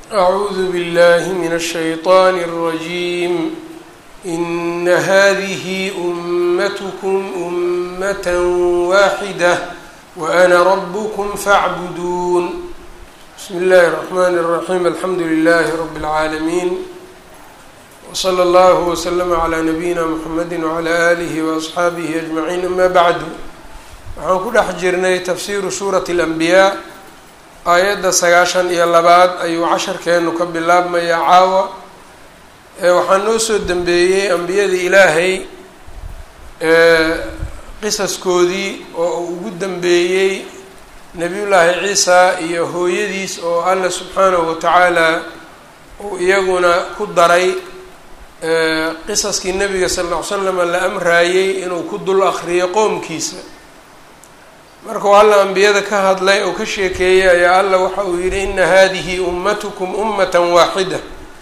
أعوذ بالله من الشيطان الرجيم إن هذه أمتكم أمة واحدة وأنا ربكم فاعبدون بسم الله الرحمن الرحيم الحمد لله رب العالمين وصلى الله وسلم على نبيina mحamedi وعlى آlihi وأصxaabihi أجمaعiin ama bعdu waxaan ku dhex jirnay tafsiru suuraة الأنbiyaa aayadda sagaashan iyo labaad ayuu casharkeenu ka bilaabmayaa caawa waxaa noo soo dembeeyey ambiyadii ilaahay qisaskoodii oo uu ugu dembeeyey nebiyullaahi ciisa iyo hooyadiis oo alla subxaanahu watacaala uu iyaguna ku daray qisaskii nabiga sal ll ly slama la amraayey inuu ku dul akriyo qoomkiisa markuu alla ambiyada ka hadlay oo ka sheekeeyey ayaa alla waxa uu yidhi ina hadihi ummatukum ummatan waaxida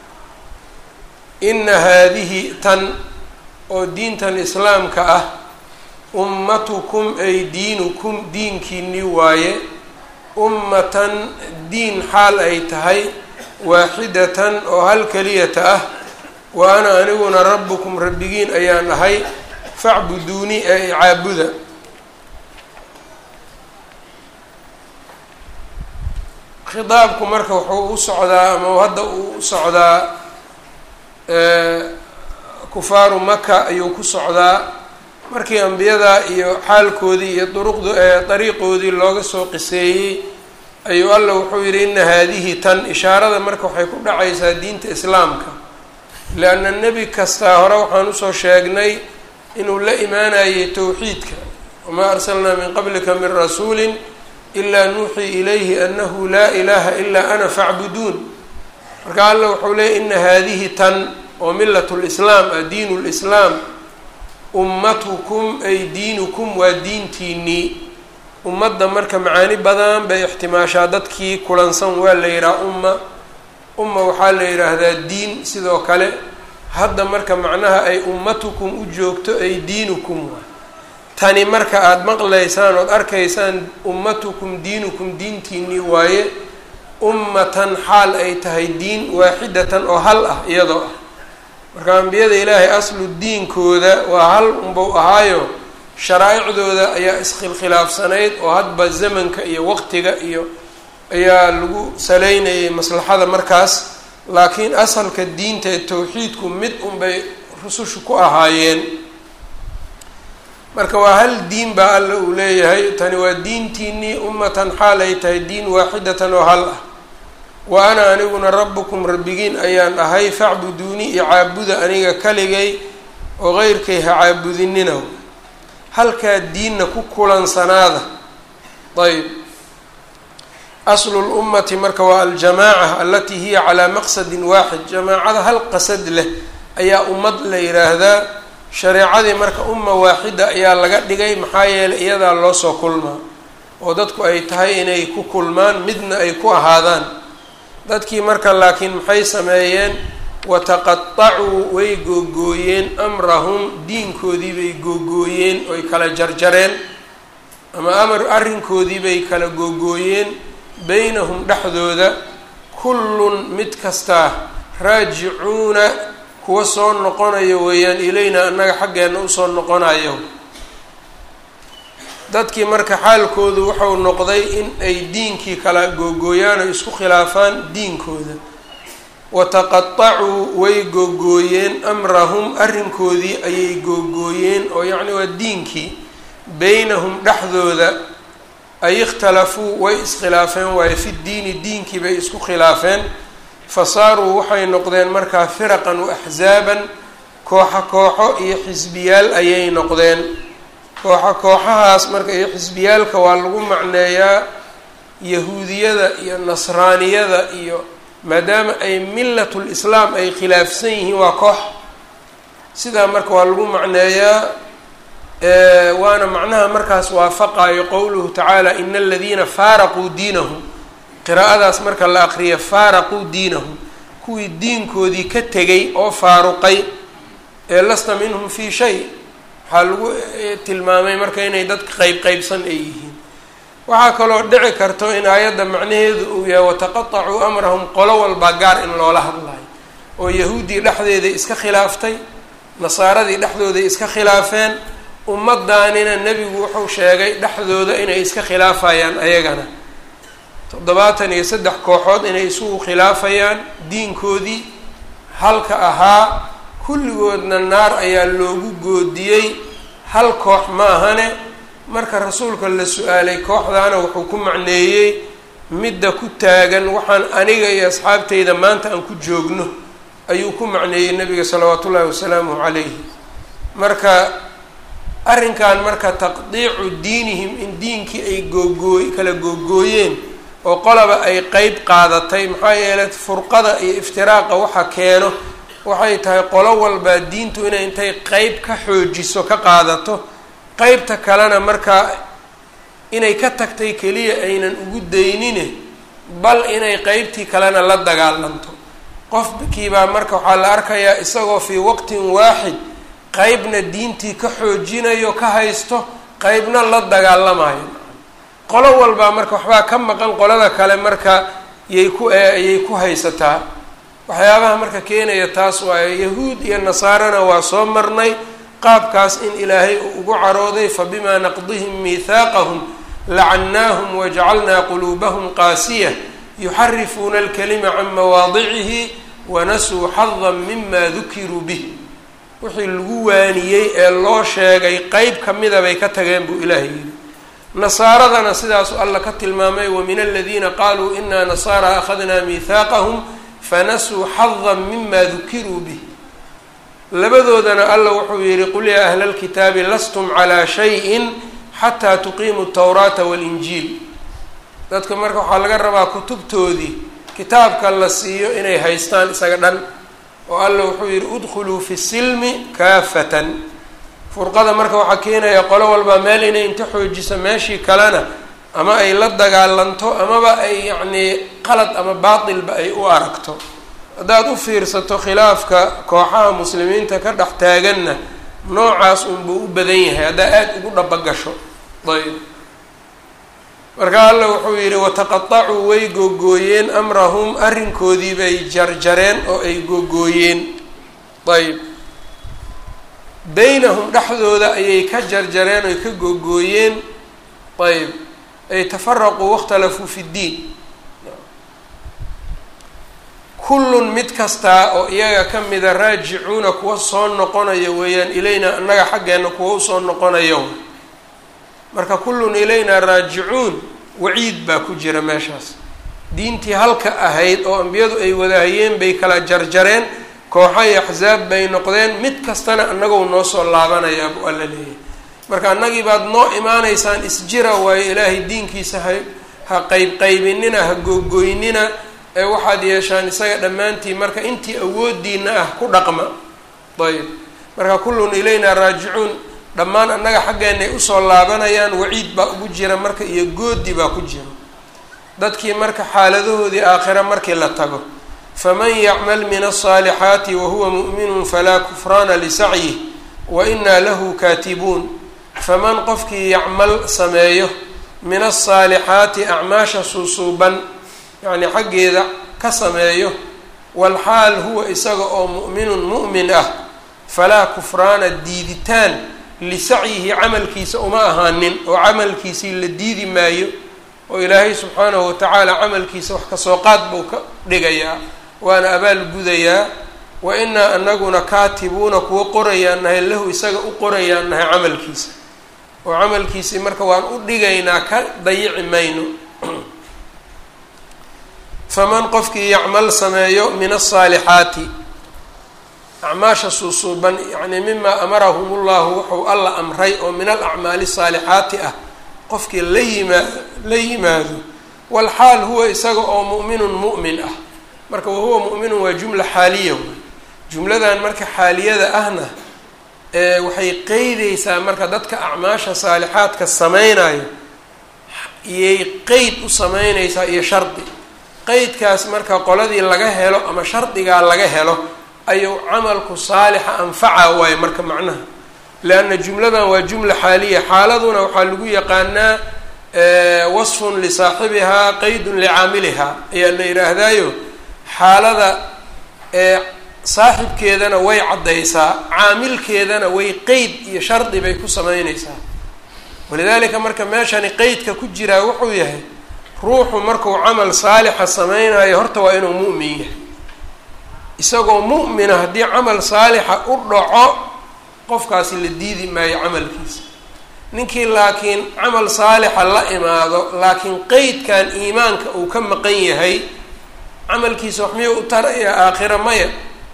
ina haadihi tan oo diintan islaamka ah ummatukum ay diinukum diinkiinii waaye ummatan diin xaal ay tahay waaxidatan oo hal keliyata ah wa ana aniguna rabbukum rabbigiin ayaan ahay facbuduunii ee icaabuda khidaabku marka wuxuu u socdaa ama hadda uu u socdaa kufaaru maka ayuu ku socdaa markii ambiyada iyo xaalkoodii iyo duruqd dariiqoodii looga soo qiseeyey ayuu alla wuxuu yidhi ina haadihi tan ishaarada marka waxay ku dhacaysaa diinta islaamka leanna nebi kastaa hore waxaan usoo sheegnay inuu la imaanayay towxiidka wamaa arsalnaa min qablika min rasuulin ilaa nuuxii ilayhi anahu laa ilaaha ilaa ana facbuduun marka alla wuxuu leeyay ina haadihi tan oo millat lislaam ah diinu lislaam ummatukum ay diinukum waa diintiinii ummadda marka macaani badan bay ixtimaashaa dadkii kulansan waa la yidhaha umma umma waxaa la yidhaahdaa diin sidoo kale hadda marka macnaha ay ummatukum u joogto ay diinukum waa tani marka aada maqlaysaan ood arkaysaan ummatukum diinukum diintiinii waaye ummatan xaal ay tahay diin waaxidatan oo hal ah iyadoo ah marka ambiyada ilaahay aslu diinkooda waa hal unbau ahaayo sharaaicdooda ayaa iskhilkhilaafsanayd oo hadba zamanka iyo waqtiga iyo ayaa lagu saleynayay maslaxada markaas laakiin asalka diinta ee towxiidku mid unbay rusushu ku ahaayeen marka waa hal diin baa alla uu leeyahay tani waa diintiinii ummatan xaal ay tahay diin waaxidatan oo hal ah wa ana aniguna rabbukum rabbigiin ayaan ahay facbuduunii iyo caabuda aniga kaligay oo qeyrkay ha caabudinina halkaa diinna ku kulansanaada ayb aslu lummati marka waa aljamaaca alatii hiya calaa maqsadin waaxid jamaacada hal qasad leh ayaa ummad la yidhaahdaa shareecadii marka umma waaxida ayaa laga dhigay maxaa yeelay iyadaa loo soo kulmaa oo dadku ay tahay inay ku kulmaan midna ay ku ahaadaan dadkii marka laakiin maxay sameeyeen wataqatacuu way googooyeen amrahum diinkoodii bay googooyeen oy kala jarjareen ama amar arrinkoodii bay kala googooyeen beynahum dhexdooda kullun mid kastaa raajicuuna kuwa soo noqonayo weeyaan ilayna annaga xaggeenna usoo noqonayo dadkii marka xaalkoodu wuxuu noqday in ay diinkii kala googooyaan oo isku khilaafaan diinkooda wataqatacuu way googooyeen amrahum arrinkoodii ayay googooyeen oo yacni waa diinkii beynahum dhexdooda ay ikhtalafuu way iskhilaafeen waayo fi diini diinkii bay isku khilaafeen fasaaruu waxay noqdeen markaa firaqan wa axzaaban kooxo kooxo iyo xisbiyaal ayay noqdeen kooxo kooxahaas marka iyo xisbiyaalka waa lagu macneeyaa yahuudiyada iyo nasraaniyada iyo maadaama ay millatul islaam ay khilaafsan yihiin waa koox sidaa marka waa lagu macneeyaa waana macnaha markaas waafaqayo qowluhu tacaala ina aladiina faaraquu diinahum qiraa'adaas marka la aqriya faaraquu diinahum kuwii diinkoodii ka tegay oo faaruqay ee lasta minhum fii shay waxaa lagu tilmaamay marka inay dadka qeyb qeybsan ay yihiin waxaa kaloo dhici karto in aayadda macnaheedu uu yahay wataqatacuu amrahum qolo walbaa gaar in loola hadlayo oo yahuuddii dhexdeeday iska khilaaftay nasaaradii dhexdooday iska khilaafeen ummadaanina nebigu wuxuu sheegay dhexdooda inay iska khilaafayaan ayagana toddobaatan iyo saddex kooxood inay isugu khilaafayaan diinkoodii halka ahaa kulligoodna naar ayaa loogu goodiyey hal koox ma ahane marka rasuulka la su-aalay kooxdaana wuxuu ku macneeyey midda ku taagan waxaan aniga iyo asxaabteyda maanta aan ku joogno ayuu ku macneeyey nabiga salawaatu ullaahi wasalaamuhu calayhi marka arrinkan marka taqdiicu diinihim in diinkii ay googooy kala googooyeen oo qolaba ay qeyb qaadatay maxaa yeelay furqada iyo iftiraaqa waxa keeno waxay tahay qolo walbaa diintu inay intay qeyb ka xoojiso ka qaadato qeybta kalena markaa inay ka tagtay keliya aynan ugu daynine bal inay qeybtii kalena la dagaalanto qofkiibaa marka waxaa la arkayaa isagoo fii waqtin waaxid qeybna diintii ka xoojinayo ka haysto qeybna la dagaalamayo qolo walbaa marka waxbaa ka maqan qolada kale marka yay ku ayay ku haysataa waxyaabaha marka keenaya taas waaye yahuud iyo nasaarana waa soo marnay qaabkaas in ilaahay uu ugu carooday fabimaa naqdihim miithaaqahum lacannaahum wajacalnaa quluubahum qaasiya yuxarifuuna alkalima can mawaadicihi wanasuu xadan mima dukiruu bih wixii lagu waaniyey ee loo sheegay qeyb kamida bay ka tageen buu ilaahay yidhi nasaaradana sidaasu alla ka tilmaamay wamin aladiina qaaluu inaa nasaara akhadnaa miithaaqahum fanasuu xadan mima dukiruu bih labadoodana alla wuxuu yihi qul yaa ahla lkitaabi lastum calaa shayin xataa tuqiimuu tawraata walinjiil dadka marka waxaa laga rabaa kutubtoodii kitaabka la siiyo inay haystaan isaga dhan oo alla wuxuu yihi udkhuluu fi silmi kaafatan furqada marka waxaa keenaya qolo walbaa meel inay inta xoojiso meeshii kalena ama ay la dagaalanto amaba ay yacnii qalad ama baatilba ay u aragto haddaad u fiirsato khilaafka kooxaha muslimiinta ka dhex taaganna noocaas unbuu u badan yahay haddaa aada ugu dhabagasho ayb marka alla wuxuu yidhi wataqatacuu way googooyeen amrahum arrinkoodii bay jarjareen oo ay googooyeen ayb baynahum dhexdooda ayay ka jarjareen oy ka googooyeen ayb ay tafaraquu wakhtalafuu fi ddiin kullun mid kastaa oo iyaga ka mida raajicuuna kuwa soo noqonaya weeyaan ilayna annaga xaggeenna kuwa usoo noqonayo marka kullun ilaynaa raajicuun waciid baa ku jira meeshaas diintii halka ahayd oo ambiyadu ay wadahayeen bay kala jarjareen kooxo iyo axsaab bay noqdeen mid kastana annagou noo soo laabanayaa buu alla leeyahay marka annagii baad noo imaanaysaan isjira waayo ilaahay diinkiisa ha ha qayb qaybinina ha googoynina ee waxaad yeeshaan isaga dhammaantiin marka intii awoodiina ah ku dhaqma ayb marka kullun ilaynaa raajicuun dhammaan annaga xaggeenay usoo laabanayaan waciid baa ugu jira marka iyo goodi baa ku jira dadkii marka xaaladahoodii aakhira markii la tago faman yacmal min alصaalixaati wahuwa mu'minun falaa kufraana lisacyih wa inaa lahu kaatibuun faman qofkii yacmal sameeyo min alصaalixaati acmaasha suusuuban yacnii xaggeeda ka sameeyo walxaal huwa isaga oo mu'minun mu'min ah falaa kufraana diiditaan lisacyihi camalkiisa uma ahaanin oo camalkiisii la diidi maayo oo ilaahay subxaanahu watacaala camalkiisa wax kasoo qaad buu ka dhigayaa waana abaal gudayaa wa inaa anaguna kaatibuuna kuwa qorayaan nahay lahu isaga u qorayaan nahay camalkiisa oo camalkiisii marka waan u dhigaynaa ka dayici mayno faman qofkii yacmal sameeyo min asaalixaati acmaasha suusuuban yacnii mimaa amarahum llahu wuxuu alla amray oo min alacmaali saalixaati ah qofkii la yimaa la yimaado walxaal huwa isaga oo mu'minun mu'min ah marka wahuwa mu'minun waa jumla xaaliya wey jumladan marka xaaliyada ahna waxay qeydeysaa marka dadka acmaasha saalixaadka sameynayo iyay qeyd u sameyneysaa iyo shardi qeydkaas marka qoladii laga helo ama shardigaa laga helo ayuu camalku saalixa anfaca waayo marka macnaha leanna jumladan waa jumla xaaliya xaaladuna waxaa lagu yaqaanaa wasfun lisaaxibihaa qeydun licaamilihaa ayaa la yidhaahdaayo xaalada saaxibkeedana way caddaysaa caamilkeedana way qeyd iyo shardi bay ku sameynaysaa walidaalika marka meeshani qeydka ku jiraa wuxuu yahay ruuxu markuu camal saalixa sameynayo horta waa inuu mu'min yahay isagoo mu'mina haddii camal saalixa u dhaco qofkaasi la diidi maayo camalkiisa ninkii laakiin camal saalixa la imaado laakiin qeydkan iimaanka uu ka maqan yahay camalkiisa wax miyuu u taraya aakhira maya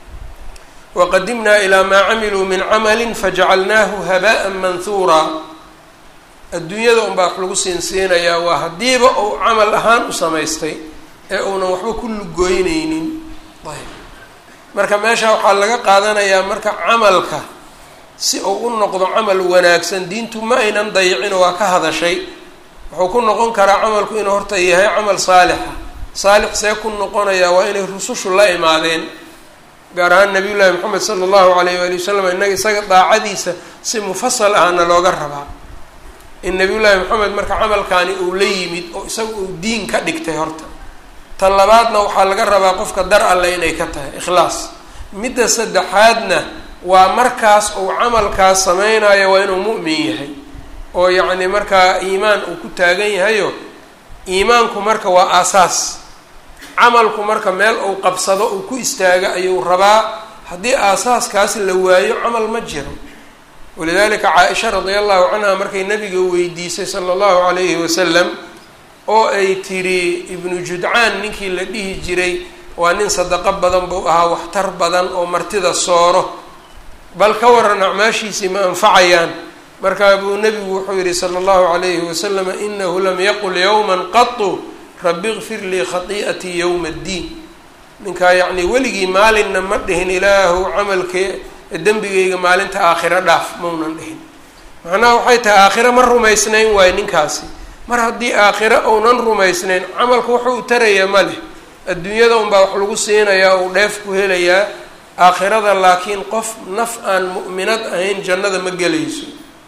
waqadimnaa ilaa maa camiluu min camalin fajacalnaahu haba'an manhuuraa adduunyada unbaa wax lagu siinsiinayaa waa haddiiba uu camal ahaan u samaystay ee uunan waxba ku lugoyneynin ayb marka meesha waxaa laga qaadanayaa marka camalka si uu u noqdo camal wanaagsan diintu ma aynan dayicin waa ka hadashay wuxuu ku noqon karaa camalku inuu horta yahay camal saalixa saalix see ku noqonayaa waa inay rusushu la imaadeen gaar ahaan nabiy llaahi moxamed sala allahu alayh waali wasalam innaga isaga daacadiisa si mufasal ahna looga rabaa in nabiy llaahi moxamed marka camalkaani uu la yimid oo isaga uu diin ka dhigtay horta tan labaadna waxaa laga rabaa qofka dar alle inay ka tahay ikhlaas midda saddexaadna waa markaas uu camalkaas sameynayo waa inuu mu'min yahay oo yacni markaa iimaan uu ku taagan yahayo iimaanku marka waa aasaas camalku marka meel uu qabsado uu ku istaago ayuu rabaa haddii aasaaskaasi la waayo camal ma jiro walidalika caa-isha radia allahu canha markay nabiga weydiisay sala allahu calayhi wasalam oo ay tiri ibnu judcaan ninkii la dhihi jiray waa nin sadaqo badan buu ahaa waxtar badan oo martida sooro bal ka waran acmaashiisii ma anfacayaan markaa buu nebigu wuxuu yihi sala allahu calayhi wasalam inahu lam yaqul yowma qatu rabi kfir lii khatii'atii yowma addiin ninkaa yacnii weligii maalinna ma dhihin ilaahu camalkee dembigayga maalinta aakhiro dhaaf maunan dhihin macnaha waxay tahay aakhiro ma rumaysnayn waayo ninkaasi mar haddii aakhiro uunan rumaysnayn camalku wuxuu u tarayaa ma leh adduunyada unbaa wax lagu siinayaa uu dheef ku helayaa aakhirada laakiin qof naf aan mu'minad ahayn jannada ma gelayso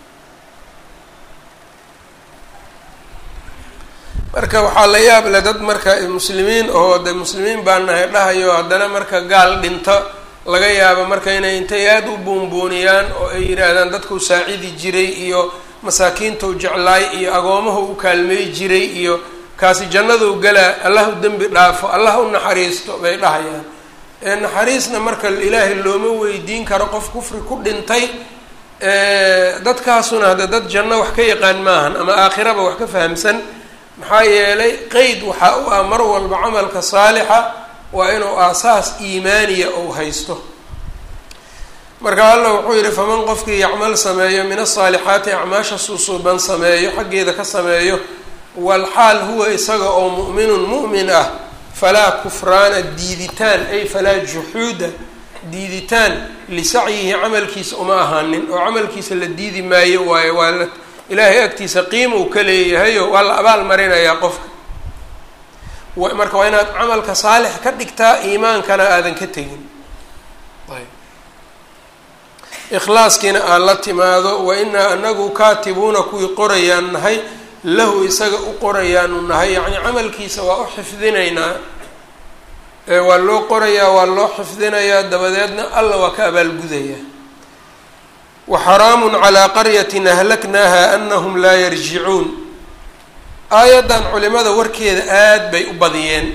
marka waxaa la yaab leh dad marka muslimiin oo de muslimiin baa nahay dhahayo haddana marka gaal dhinto laga yaabo marka inay intay aada u buunbuuniyaan oo ay yidhaahdaan dadkuu saacidi jiray iyo masaakiintau jeclaay iyo agoomahu u kaalmey jiray iyo kaasi jannaduu galaa allah u dembi dhaafo allah u naxariisto bay dhahayaan ee naxariisna marka ilaahay looma weydiin karo qof kufri ku dhintay dadkaasuna hadda dad janno wax ka yaqaan maahan ama aakhiraba wax ka fahamsan maxaa yeelay qeyd waxaa u ah mar walba camalka saalixa waa inuu aasaas iimaaniya ou haysto marka alla wuxuu yihi faman qofkii yacmal sameeyo min asaalixaati acmaasha suusuuban sameeyo xaggeeda ka sameeyo walxaal huwa isaga oo mu'minun mu'min ah falaa kufraana diiditaan ay falaa juxuuda diiditaan lisacyihi camalkiisa uma ahaanin oo camalkiisa la diidi maayo waayo waa la ilaahay agtiisa qiima uu ka leeyahayo waa la abaal marinayaa qofka marka waa inaad camalka saalix ka dhigtaa iimaankana aadan ka tegin ayb ikhlaaskiina aad la timaado wa inaa anagu kaatibuuna kuwii qorayaan nahay lahu isaga u qorayaanu nahay yacni camalkiisa waa u xifdinaynaa waa loo qorayaa waa loo xifdinayaa dabadeedna alla waa ka abaalgudayaa waxaraamun calaa qaryatin ahlaknaaha anahum laa yarjicuun aayaddan culimada warkeeda aada bay u badiyeen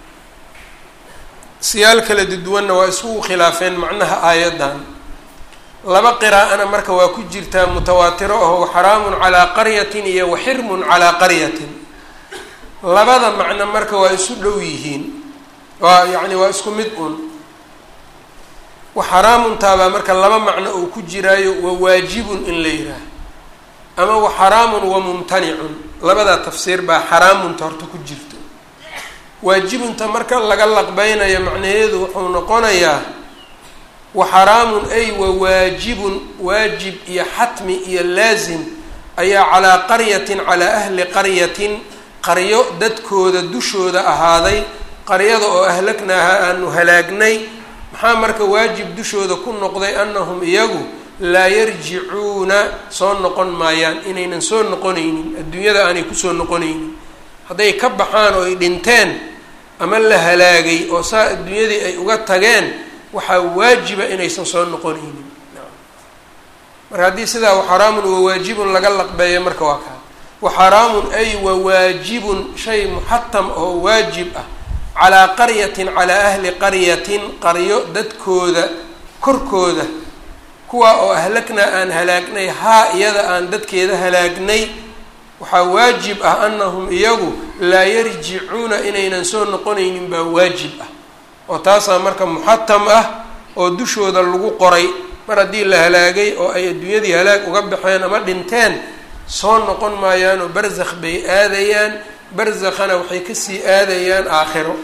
siyaal kala duduwanna waa isugu khilaafeen macnaha aayaddan laba qiraa'ana marka waa ku jirtaa mutawaatiro aho waxaraamun calaa qaryatin iyo waxirmun calaa qaryatin labada macno marka waa isu dhow yihiin waa yacni waa isku mid un waxaraamuntaabaa marka laba macno uu ku jiraayo wa waajibun in la yidhaah ama waxaraamun wa mumtanicun labadaa tafsiir baa xaraamunta horta ku jirto waajibunta marka laga laqbeynayo macnaheedu wuxuu noqonayaa waxaraamun ay wa waajibun waajib iyo xatmi iyo laasim ayaa calaa qaryatin calaa ahli qaryatin qaryo dadkooda dushooda ahaaday qaryada oo ahlagnaaha aanu halaagnay maxaa marka waajib dushooda ku noqday anahum iyagu laa yarjicuuna soo noqon maayaan inaynan soo noqonaynin adduunyada aanay kusoo noqonaynin hadday ka baxaan oo ay dhinteen ama la halaagay oo saa adduunyadii ay uga tageen waxaa waajiba inaysan soo noqonaynin marka haddii sidaa waxaraamun wawaajibun laga laqbeeyo marka waa kaa waxaraamun ay wawaajibun shay muxatam oo waajib ah calaa qaryatin calaa ahli qaryatin qaryo dadkooda korkooda kuwa oo ahlagnaa aan halaagnay haa iyada aan dadkeeda halaagnay waxaa waajib ah anahum iyagu laa yarjicuuna inaynan soo noqonaynin baa waajib ah oo taasaa marka muxatam ah oo dushooda lagu qoray mar haddii la halaagay oo ay adduunyadii halaag uga baxeen ama dhinteen soo noqon maayaanoo barzakh bay aadayaan barzakhana waxay kasii aadayaan aakhiro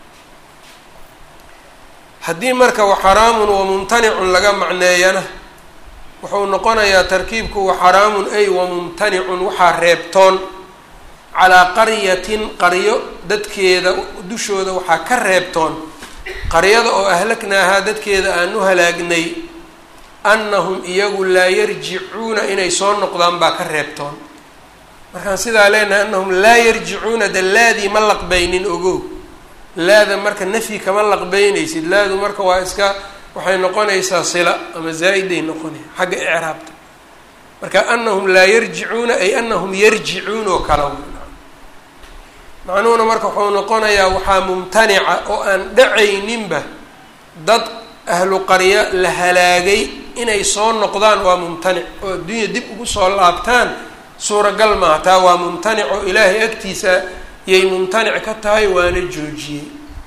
haddii marka waxaraamun wa mumtanicun laga macneeyana wuxuu noqonayaa tarkiibku waxaraamun ay wa mumtanicun waxaa reebtoon calaa qaryatin qaryo dadkeeda dushooda waxaa ka reebtoon qaryada oo ahlagnaahaa dadkeeda aan u halaagnay annahum iyagu laa yarjicuuna inay soo noqdaan baa ka reebtoon markaan sidaa leenahay annahum laa yarjicuuna de laadii ma laqbaynin ogow laada marka nafyi kama laqbeynaysid laadu marka waa iska waxay noqonaysaa sila ama zaa-iday noqonaya xagga icraabta marka anahum laa yarjicuuna ay anahum yarjicuun oo kala macnuhuna marka wuxuu noqonayaa waxaa mumtanica oo aan dhacayninba dad ahlu qarya la halaagay inay soo noqdaan waa mumtanic oo adduunya dib ugu soo laabtaan suuragal maaha taa waa mumtanic oo ilaahay agtiisa yay mumtanic ka tahay waana joojiyey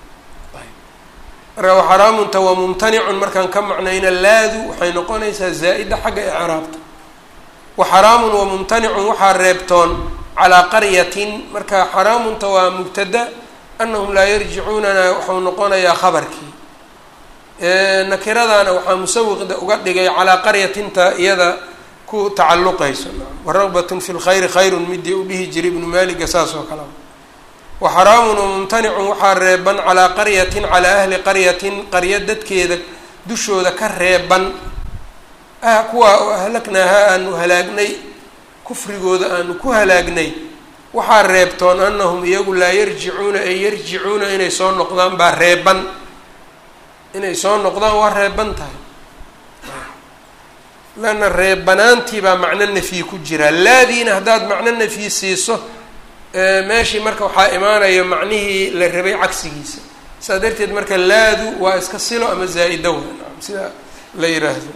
marka waxaraamunta waa mumtanicun markaan ka macnayna laadu waxay noqonaysaa zaa-ida xagga icraabta waxaraamun wa mumtanicun waxaa reebtoon calaa qaryatin marka xaraamunta waa mubtada anahum laa yarjicuunana waxau noqonayaa khabarkii nakiradaana waxaa musawiqda uga dhigay calaa qaryatinta iyada ku tacalluqayso waragbatun fi lkhayri khayrun midii u dhihi jiray ibnu maaliga saas oo kale waxaraamun wamumtanicun waxaa reeban calaa qaryatin calaa ahli qaryatin qaryo dadkeeda dushooda ka reeban ah kuwaa oo ahlagnaahaa aanu halaagnay kufrigooda aanu ku halaagnay waxaa reebtoon anahum iyagu laa yarjicuuna ay yarjicuuna inay soo noqdaan baa reeban inay soo noqdaan waa reeban tahay lana reebanaantii baa macno nafyi ku jira laadiina haddaad macno nafyi siiso meeshii marka waxaa imaanaya macnihii la rabay cagsigiisa saa darteed marka laadu waa iska silo ama zaa-ida wa sida la yiraahdo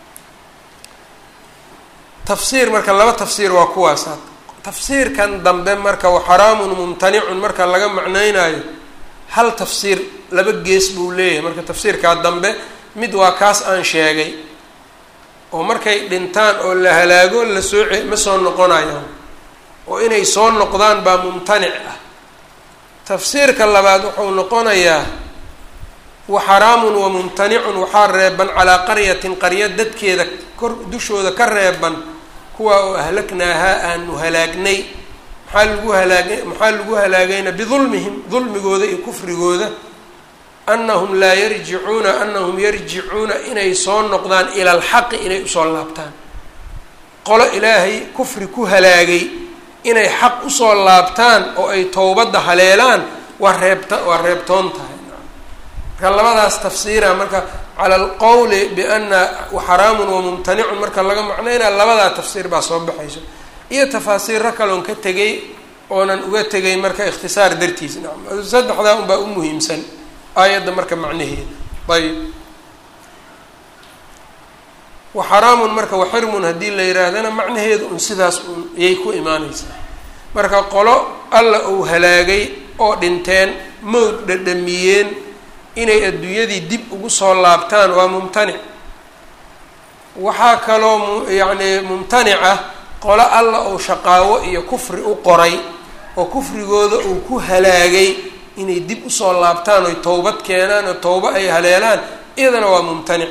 tafsiir marka laba tafsiir waa kuwaasa tafsiirkan dambe marka waxaraamun mumtanicun marka laga macnaynayo hal tafsiir laba gees buu leeyahay marka tafsiirkaa dambe mid waa kaas aan sheegay oo markay dhintaan oo la halaago la soo ce ma soo noqonayaan oo inay soo noqdaan baa mumtanic ah tafsiirka labaad wuxuu noqonayaa waxaraamun wa mumtanicun waxaa reeban calaa qaryatin qarya dadkeeda kor dushooda ka reeban kuwa oo ahlagnaahaa aanu halaagnay maxaa lagu halaagay maxaa lagu halaagayna bidulmihim dulmigooda iyo kufrigooda anahum laa yarjicuuna anahum yarjicuuna inay soo noqdaan ila alxaqi inay usoo laabtaan qolo ilaahay kufri ku halaagay inay xaq usoo laabtaan oo ay towbadda haleelaan waa reebta waa reebtoon tahay marka labadaas tafsiira marka cala alqowli biana waxaraamun wa mumtanicun marka laga macnaynaya labadaa tafsiir baa soo baxayso iyo tafaasiiro kaloon ka tegay oonan uga tegay marka ikhtisaar dartiis nacam saddexdaa unbaa u muhiimsan aayadda marka macnaheeda ayb waxaraamun marka waxirmun haddii la yihaahdana macnaheedu un sidaas un ayay ku imaaneysaa marka qolo alla uu halaagay oo dhinteen mowd dhadhamiyeen inay adduunyadii dib ugu soo laabtaan waa mumtanic waxaa kaloo mu yacni mumtanic ah qolo alla uu shaqaawo iyo kufri u qoray oo kufrigooda uu ku halaagay inay dib usoo laabtaan oy towbad keenaan oo towbo ay haleelaan iyadana waa mumtanic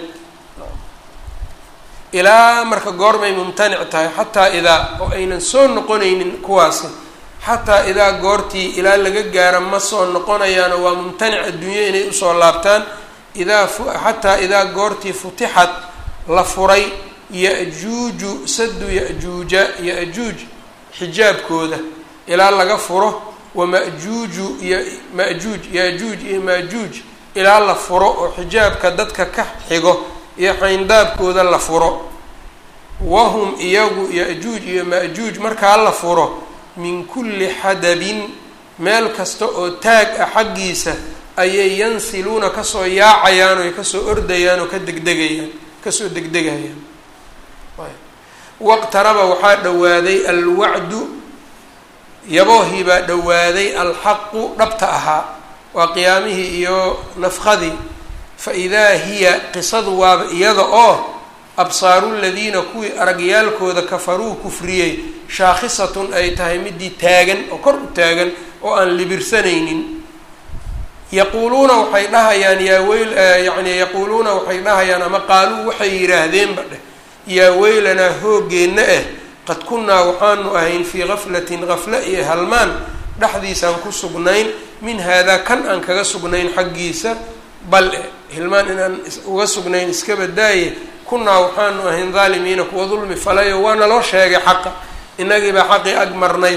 ilaa marka goormay mumtanic tahay xataa idaa oo aynan soo noqonaynin kuwaasi xataa idaa goortii ilaa laga gaaro ma soo noqonayaano waa mumtanic adduunyo inay usoo laabtaan idaa xataa idaa goortii futixat la furay ya-juuju sadu ya-juuja ya-juuj xijaabkooda ilaa laga furo wama-juuju iyo ma-juuj ya-juuj iyo ma-juuj ilaa la furo oo xijaabka dadka ka xigo iyo xayndaabkooda la furo wahum iyagu ya-juuj iyo ma-juuj markaa la furo min kulli xadabin meel kasta oo taag ah xaggiisa ayay yansiluuna kasoo yaacayaan oo kasoo ordayaan oo ka degdegayaan kasoo degdegayaan waqtaraba waxaa dhowaaday alwacdu yaboohii baa dhowaaday alxaqu dhabta ahaa waa qiyaamihii iyo nafkadii fa idaa hiya qisadu waaba iyada oo absaaru ladiina kuwii aragyaalkooda kafaruu kufriyey shaakhisatun ay tahay midii taagan oo kor u taagan oo aan libirsanaynin yaquuluuna waxay dhahayaan yaa weyl yani yaquuluuna waxay dhahayaan ama qaaluu waxay yidhaahdeenba dheh yaa weylanaa hooggeenna ah qad kunnaa waxaanu ahayn fii gaflatin gafla iyo halmaan dhexdiisaan ku sugnayn min haadaa kan aan kaga sugnayn xaggiisa bal e hilmaan inaan uga sugnayn iska badaaye kunnaa waxaanu ahayn daalimiina kuwa dulmi falayo waa naloo sheegay xaqa inagiibaa xaqii ag marnay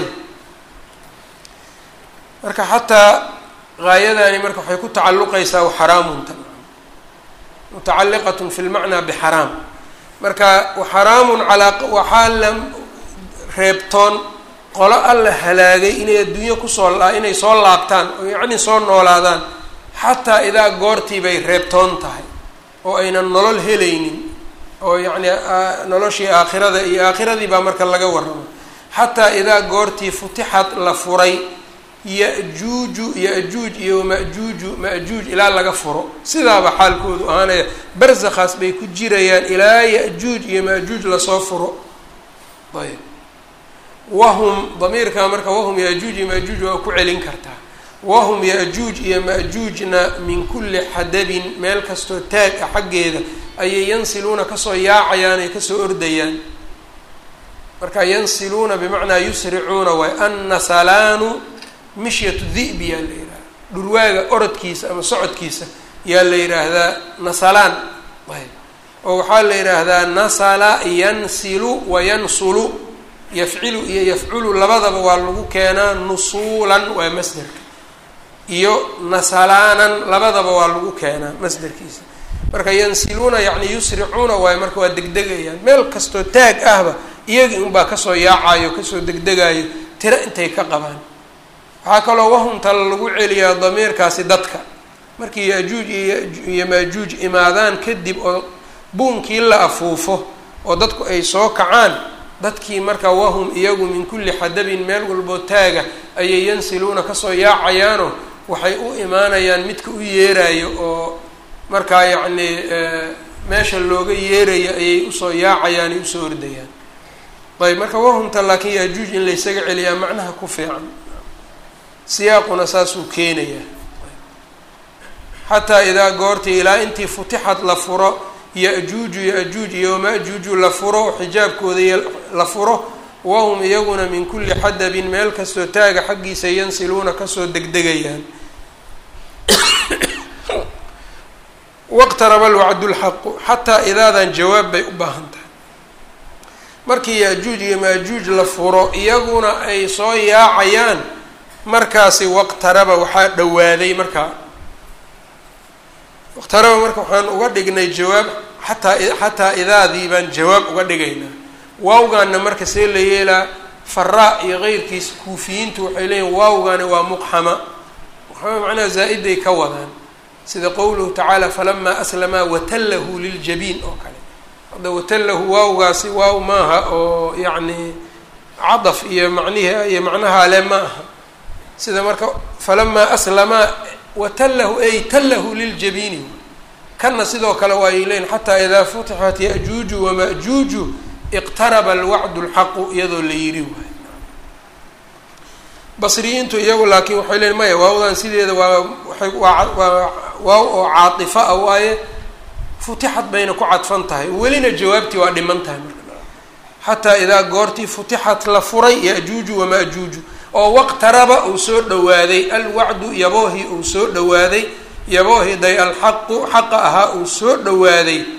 marka xataa gaayadani marka waxay ku tacalluqaysaa xaraamunta mutacalliqatun fi lmacnaa bixaraam marka xaraamun calaa waxaa la reebtoon qolo alla halaagay inay adduunyo kusoo inay soo laabtaan oo yacni soo noolaadaan xataa idaa goortii bay reebtoon tahay oo aynan nolol helaynin oo yacni noloshii aakhirada iyo aakhiradii baa marka laga warramo xataa idaa goortii futixad la furay ya-juuju ya-juuj iyo ma-juuju ma-juuj ilaa laga furo sidaaba xaalkoodu ahaanaya barzakhaas bay ku jirayaan ilaa ya-juuj iyo ma-juuj lasoo furo ayb wahum damiirkaa marka wahum ya-juuj iyo ma-juuj waa ku celin kartaa wahum ya-juuj iyo ma-juujna min kulli xadabin meel kastoo taag ah xaggeeda ayay yansiluuna kasoo yaacayaan ay kasoo ordayaan marka yansiluuna bimacnaa yusricuuna waay annasalaanu mishyatu di'bi yaa la yidhahda dhurwaaga orodkiisa ama socodkiisa yaa la yidhaahdaa nasalaan ayb oo waxaa la yidhaahdaa nasala yansilu wa yansulu yafcilu iyo yafculu labadaba waa lagu keenaa nusuulan waa masderka iyo nasalaanan labadaba waa lagu keenaa masderkiisa marka yansiluuna yacni yusricuuna waayo marka waa degdegayaan meel kastoo taag ahba iyagii unbaa kasoo yaacayo kasoo degdegayo tiro intay ka qabaan waxaa kaloo wahumtala lagu celiyaa damiirkaasi dadka markii ya-juuj iyo maajuuj imaadaan kadib oo buunkii la afuufo oo dadku ay soo kacaan dadkii marka wahum iyagu min kulli xadabin meel walboo taaga ayay yansiluuna kasoo yaacayaano waxay u imaanayaan midka u yeerayo oo markaa yacni meesha looga yeerayo ayay usoo yaacayaan ay usoo ordayaan ayb marka wahumta laakiin ya-juuj in laysaga celiyaa macnaha ku fiican siyaaquna saasuu keenayaa xataa idaa goortii ilaa intii futixad la furo ya-juuju ya-juuj iyo ma-juuju la furo xijaabkooda la furo wahum iyaguna min kulli xadabin meel kastoo taaga xaggiisa yansiluuna kasoo degdegayaan waqtaraba alwacdu lxaqu xataa idaadan jawaab bay u baahan tahay markii ya-juuj iyo maajuuj la furo iyaguna ay soo yaacayaan markaasi waqtaraba waxaa dhowaaday markaa waqtaraba marka waxaan uga dhignay jawaab xataa xataa idaadii baan jawaab uga dhigaynaa waawgaana marka see la yeelaa faraa iyo keyrkiis kuufiyiintu waxay leeyihin waawgani waa muqxama muqxama macnaha zaa-iday ka wadaan sida qowluhu tacaala falamaa aslamaa watallahu liljabiin oo kale hadda watallahu waawgaasi waaw maaha oo yacni cadaf iyo macnihi iyo macnaha le ma aha sida marka falamaa aslamaa watallahu ay tallahu liljabiini kana sidoo kale waa ay leeyiin xataa idaa futixat ya-juuju wama-juuju iqtaraba alwacdu lxaqu iyadoo la yiri waay basriyiintu iyagu laakiin waxay leeyiin maya waawdan sideeda waa waay waa waa waaw oo caatifa ah waaye futixad bayna ku cadfan tahay welina jawaabtii waa dhiman tahay marka xataa idaa goortii futixat la furay ya-juuju wama-juuju oo waqtaraba uu soo dhowaaday alwacdu yaboohii uu soo dhowaaday yaboohii day alxaqu xaqa ahaa uu soo dhowaaday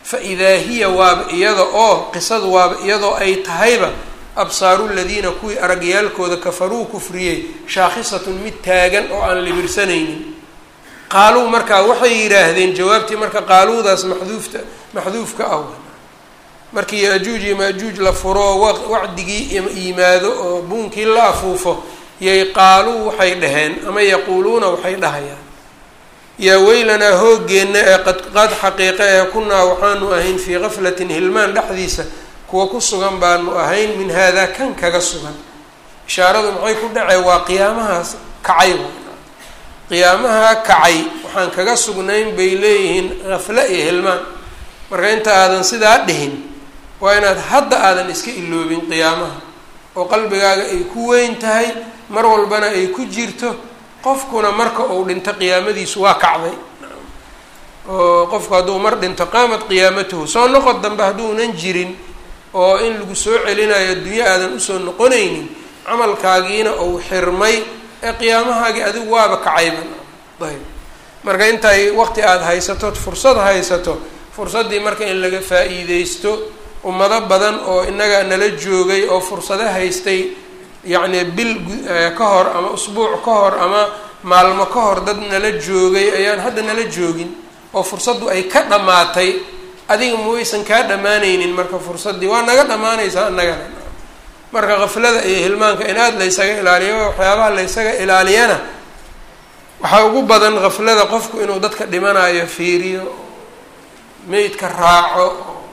fa idaa hiya waaba iyada oo qisadu waaba iyadoo ay tahayba absaaru ladiina kuwii aragyaalkooda kafaruu kufriyey shaakhisatun mid taagan oo aan libirsanaynin qaaluu markaa waxay yidhaahdeen jawaabtii marka qaaluudaas maxduufta maxduufka ah markii ya-juuj iyo ma-juuj la furo wacdigii yimaado oo buunkii la afuufo yay qaaluu waxay dhaheen ama yaquuluuna waxay dhahayaan yaa weylanaa hoogeenna ee qad xaqiiqa ee kunaa waxaanu ahayn fii gaflatin hilmaan dhexdiisa kuwa ku sugan baanu ahayn min haadaa kan kaga sugan ishaaradu maxay ku dhacee waa qiyaamahaas kacay qiyaamaha kacay waxaan kaga sugnayn bay leeyihiin gafle iyo hilmaan marka inta aadan sidaa dhihin waa inaad hadda aadan iska iloobin qiyaamaha oo qalbigaaga ay ku weyn tahay mar walbana ay ku jirto qofkuna marka uu dhinto qiyaamadiisu waa kacday oo qofku hadduu mar dhinto qaamat qiyaamatuhu soo noqod dambe hadduunan jirin oo in lagu soo celinayo adduunyo aadan usoo noqonaynin camalkaagiina uu xirmay ee qiyaamahaagii adigu waaba kacayba ayb marka intay waqti aada haysato fursad haysato fursaddii marka in laga faa-iideysto ummado badan oo innaga nala joogay oo fursado haystay yacni bil ka hor ama usbuuc ka hor ama maalmo ka hor dad nala joogay ayaan hadda nala joogin oo fursaddu ay ka dhammaatay adiga mawaysan kaa dhammaanaynin marka fursaddii waa naga dhammaanaysaa annagana marka kaflada iyo hilmaanka in aada laysaga ilaaliyo waxyaabaha laysaga ilaaliyana waxaa ugu badan kaflada qofku inuu dadka dhimanayo fiiriyo meydka raaco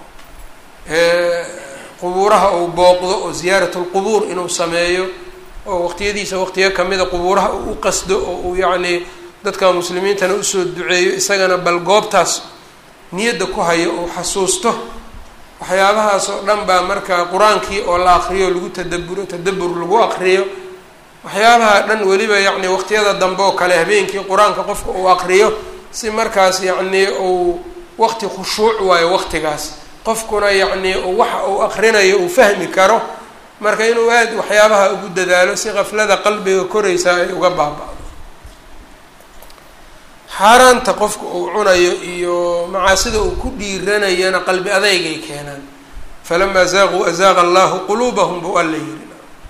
qubuuraha uu booqdo oo ziyaaratulqubuur inuu sameeyo oo waqtiyadiisa waqtiyo kamida qubuuraha uu u qasdo oo uu yacnii dadka muslimiintana usoo duceeyo isagana bal goobtaas niyadda ku hayo uu xasuusto waxyaabahaas oo dhan baa marka qur-aankii oo la aqriyo lagu tadaburo tadabur lagu aqriyo waxyaabaha dhan weliba yacni waqtiyada dambe oo kale habeenkii qur-aanka qofka uu aqriyo si markaas yacnii uu waqti khushuuc waayo waqtigaas qofkuna yacnii waxa uu aqrinayo uu fahmi karo marka inuu aada waxyaabaha ugu dadaalo si qaflada qalbiga koraysaa ay uga baaba-do xaaraanta qofka uu cunayo iyo macaasida uu ku dhiiranayana qalbi adeygay keenaan falamaa zaaquu azaaqa allahu quluubahum buu alla yiri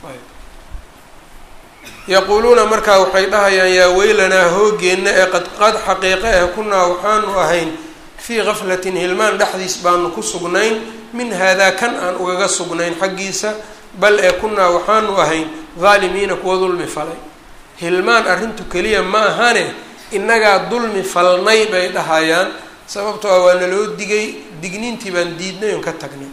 yaquuluuna markaa waxay dhahayaan yaa weylanaa hoogeenna ee qad qad xaqiiqe eh kunaa waxaanu ahayn fii gaflatin hilmaan dhexdiis baanu ku sugnayn min haadaa kan aan ugaga sugnayn xaggiisa bal ee kunaa waxaanu ahayn daalimiina kuwa dulmi falay hilmaan arrintu keliya ma ahane innagaa dulmi falnay bay dhahayaan sababtoo ah waa naloo digay digniintii baan diidnay oon ka tagnay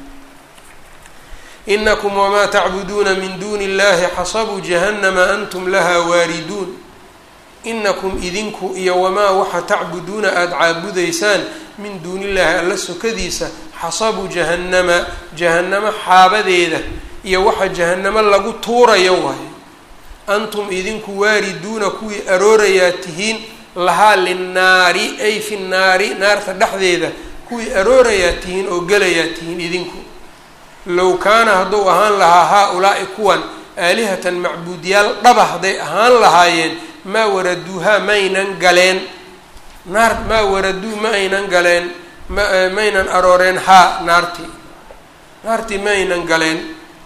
inakum wamaa tacbuduuna min duuni illahi xasabuu jahannama antum lahaa waariduun inakum idinku iyo wamaa waxa tacbuduuna aada caabudaysaan min duuni illaahi alla sokadiisa xasabuu jahannama jahannamo xaabadeeda iyo waxa jahannamo lagu tuurayo waayo antum idinku waariduuna kuwii aroorayaa tihiin lahaa linnaari ay fi nnaari naarta dhexdeeda kuwii aroorayaa tihiin oo gelayaa tihiin idinku low kaana hadduu ahaan lahaa haa-ulaa'i kuwan aalihatan macbuudyaal dhaba hadday ahaan lahaayeen maa waraduuhaa maynan galeen naar maa waraduu ma aynan galeen ma maynan arooreen haa naartii naartii ma aynan galeen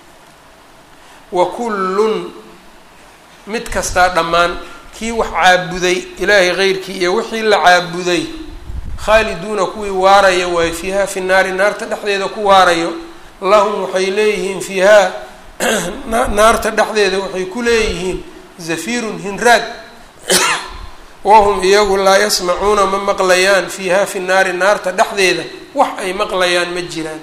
wa kullun mid kastaa dhammaan kii wax caabuday ilaahay keyrkii iyo wixii la caabuday khaaliduuna kuwii waaraya waayo fiihaa fi naari naarta dhexdeeda ku waarayo lahum waxay leeyihiin fiihaa naarta dhexdeeda waxay ku leeyihiin zafiirun hinraag wahum iyagu laa yasmacuuna ma maqlayaan fiihaa fi naari naarta dhexdeeda wax ay maqlayaan ma jiraan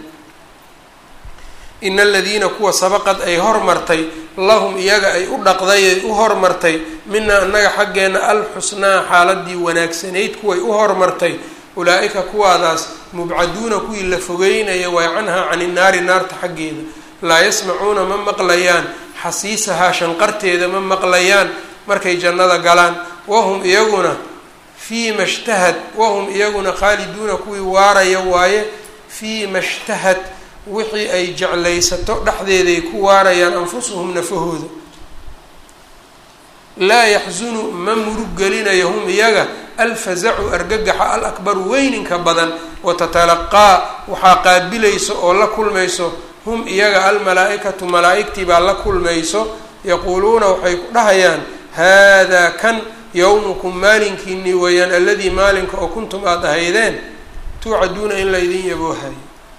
ina aladiina kuwa sabaqad ay hormartay lahum iyaga ay u dhaqday ay u hormartay mina annaga xaggeena alxusnaa xaaladii wanaagsanayd kuway u hormartay ulaa-ika kuwaadaas mubcaduuna kuwii la fogeynaya waay canhaa cani naari naarta xaggeeda laa yasmacuuna ma maqlayaan xasiisahaa shanqarteeda ma maqlayaan markay jannada galaan wahum iyaguna fii ma shtahad wahum iyaguna khaaliduuna kuwii waaraya waaye fii ma shtahad wixii ay jeclaysato dhexdeeday ku waarayaan anfusuhum nafahooda laa yaxsunu ma murug gelinayo hum iyaga alfazacu argagaxa alakbaru weyninka badan watatalaqaa waxaa qaabilayso oo la kulmayso hum iyaga almalaa-ikatu malaa-igtii baa la kulmayso yaquuluuna waxay ku dhahayaan haadaa kan yowmukum maalinkiinii weeyaan aladii maalinka oo kuntum aada ahaydeen tuucaduuna in la idin yaboohayo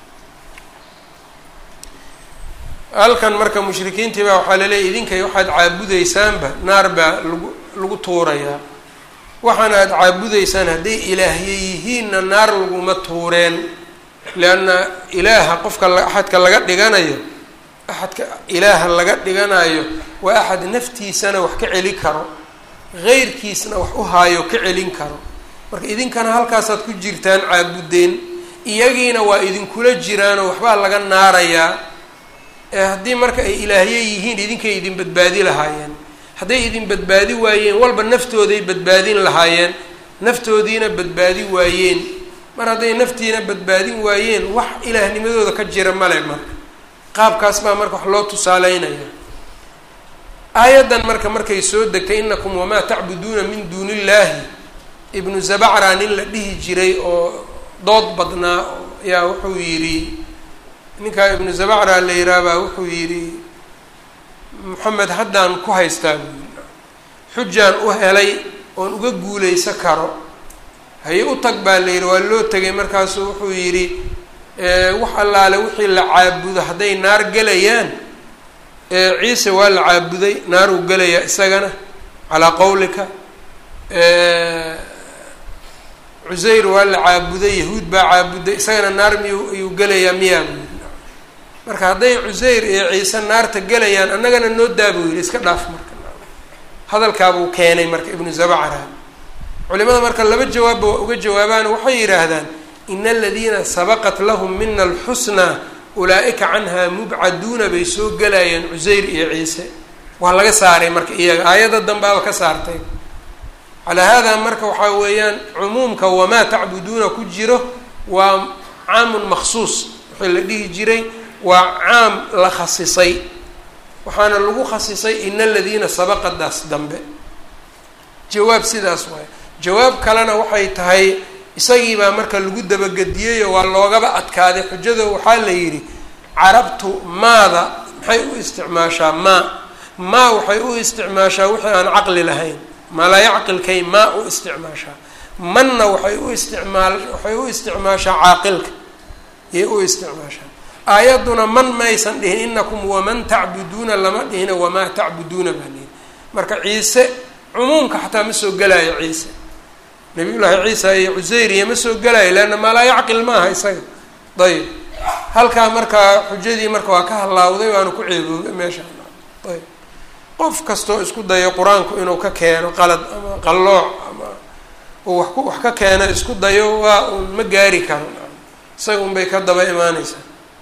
halkan marka mushrikiintii baa waxaa laleeyahy idinkay waxaad caabudaysaanba naar baa lagu lagu tuurayaa waxaana aada caabudaysaan hadday ilaahye yihiinna naar laguma tuureen lianna ilaaha qofka axadka laga dhiganayo axadka ilaaha laga dhiganayo waa axad naftiisana wax ka celi karo heyrkiisna wax u haayo ka celin karo marka idinkana halkaasaad ku jirtaan caabudeen iyagiina waa idinkula jiraanoo waxbaa laga naarayaa ee haddii marka ay ilaahye yihiin idinkay idin badbaadi lahaayeen hadday idin badbaadi waayeen walba naftooday badbaadin lahaayeen naftoodiina badbaadi waayeen mar hadday naftiina badbaadin waayeen wax ilaahnimadooda ka jira male marka qaabkaas baa marka wax loo tusaaleynaya aayaddan marka markay soo degtay inakum wamaa tacbuduuna min duuni illaahi ibnu zabacra nin la dhihi jiray oo dood badnaa ayaa wuxuu yidhi ninkaa ibnu zabacra la yiraahbaa wuxuu yidhi moxamed haddaan ku haystaa buu yidhi xujaan u helay oon uga guulaysa karo haye u tag baa la yidhi waa loo tegay markaasuu wuxuu yidhi wax allaale wixii la caabudo hadday naar gelayaan ciise waa la caabuday naaruu gelayaa isagana calaa qowlika cusayr waa la caabuday yahuud baa caabuday isagana naar miyuu ayuu gelayaa miyaa buu yidhi marka hadday cusayr iyo ciise naarta gelayaan annagana noo daa buu yidhi iska dhaaf marka hadalkaabuu keenay marka ibnu zabacra culimada marka laba jawaabba waa uga jawaabaan waxay yidhaahdaan ina aladiina sabaqat lahum mina alxusnaa ulaa-ika canhaa mubcaduuna bay soo gelayeen cusayr iyo ciise waa laga saaray marka iyaga aayadda dambaaba ka saartay calaa haadaa marka waxaa weeyaan cumuumka wamaa tacbuduuna ku jiro waa caamun maksuus wixii la dhihi jiray waa caam la khasisay waxaana lagu khasisay ina aladiina sabaqadaas dambe jawaab sidaas waay jawaab kalena waxay tahay isagiibaa marka lagu dabagediyeyo waa loogaba adkaaday xujado waxaa la yidhi carabtu maada maxay u isticmaashaa maa maa waxay u isticmaashaa wixii aan caqli lahayn malaa yacqilkay maa u isticmaashaa manna waxay u isticmaal waxay u isticmaashaa caaqilka yay u isticmaashaa aayadduna man maysan dhihin inakum waman tacbuduuna lama dhihina wamaa tacbuduuna baa lihi marka ciise cumuumka xataa ma soo gelaayo ciise nabiyullaahi ciisa iyo cusayriya ma soo gelaayo leanna maa laa yacqil maaha isaga ayb halkaa markaa xujadii marka waa ka halaawday waana ku ceeboobay meesha ayb qof kastoo isku dayo qur-aanku inuu ka keeno qalad ama qallooc ama uu wax ku wax ka keeno isku dayo waa uun ma gaari karo isaga un bay ka daba imaaneysaa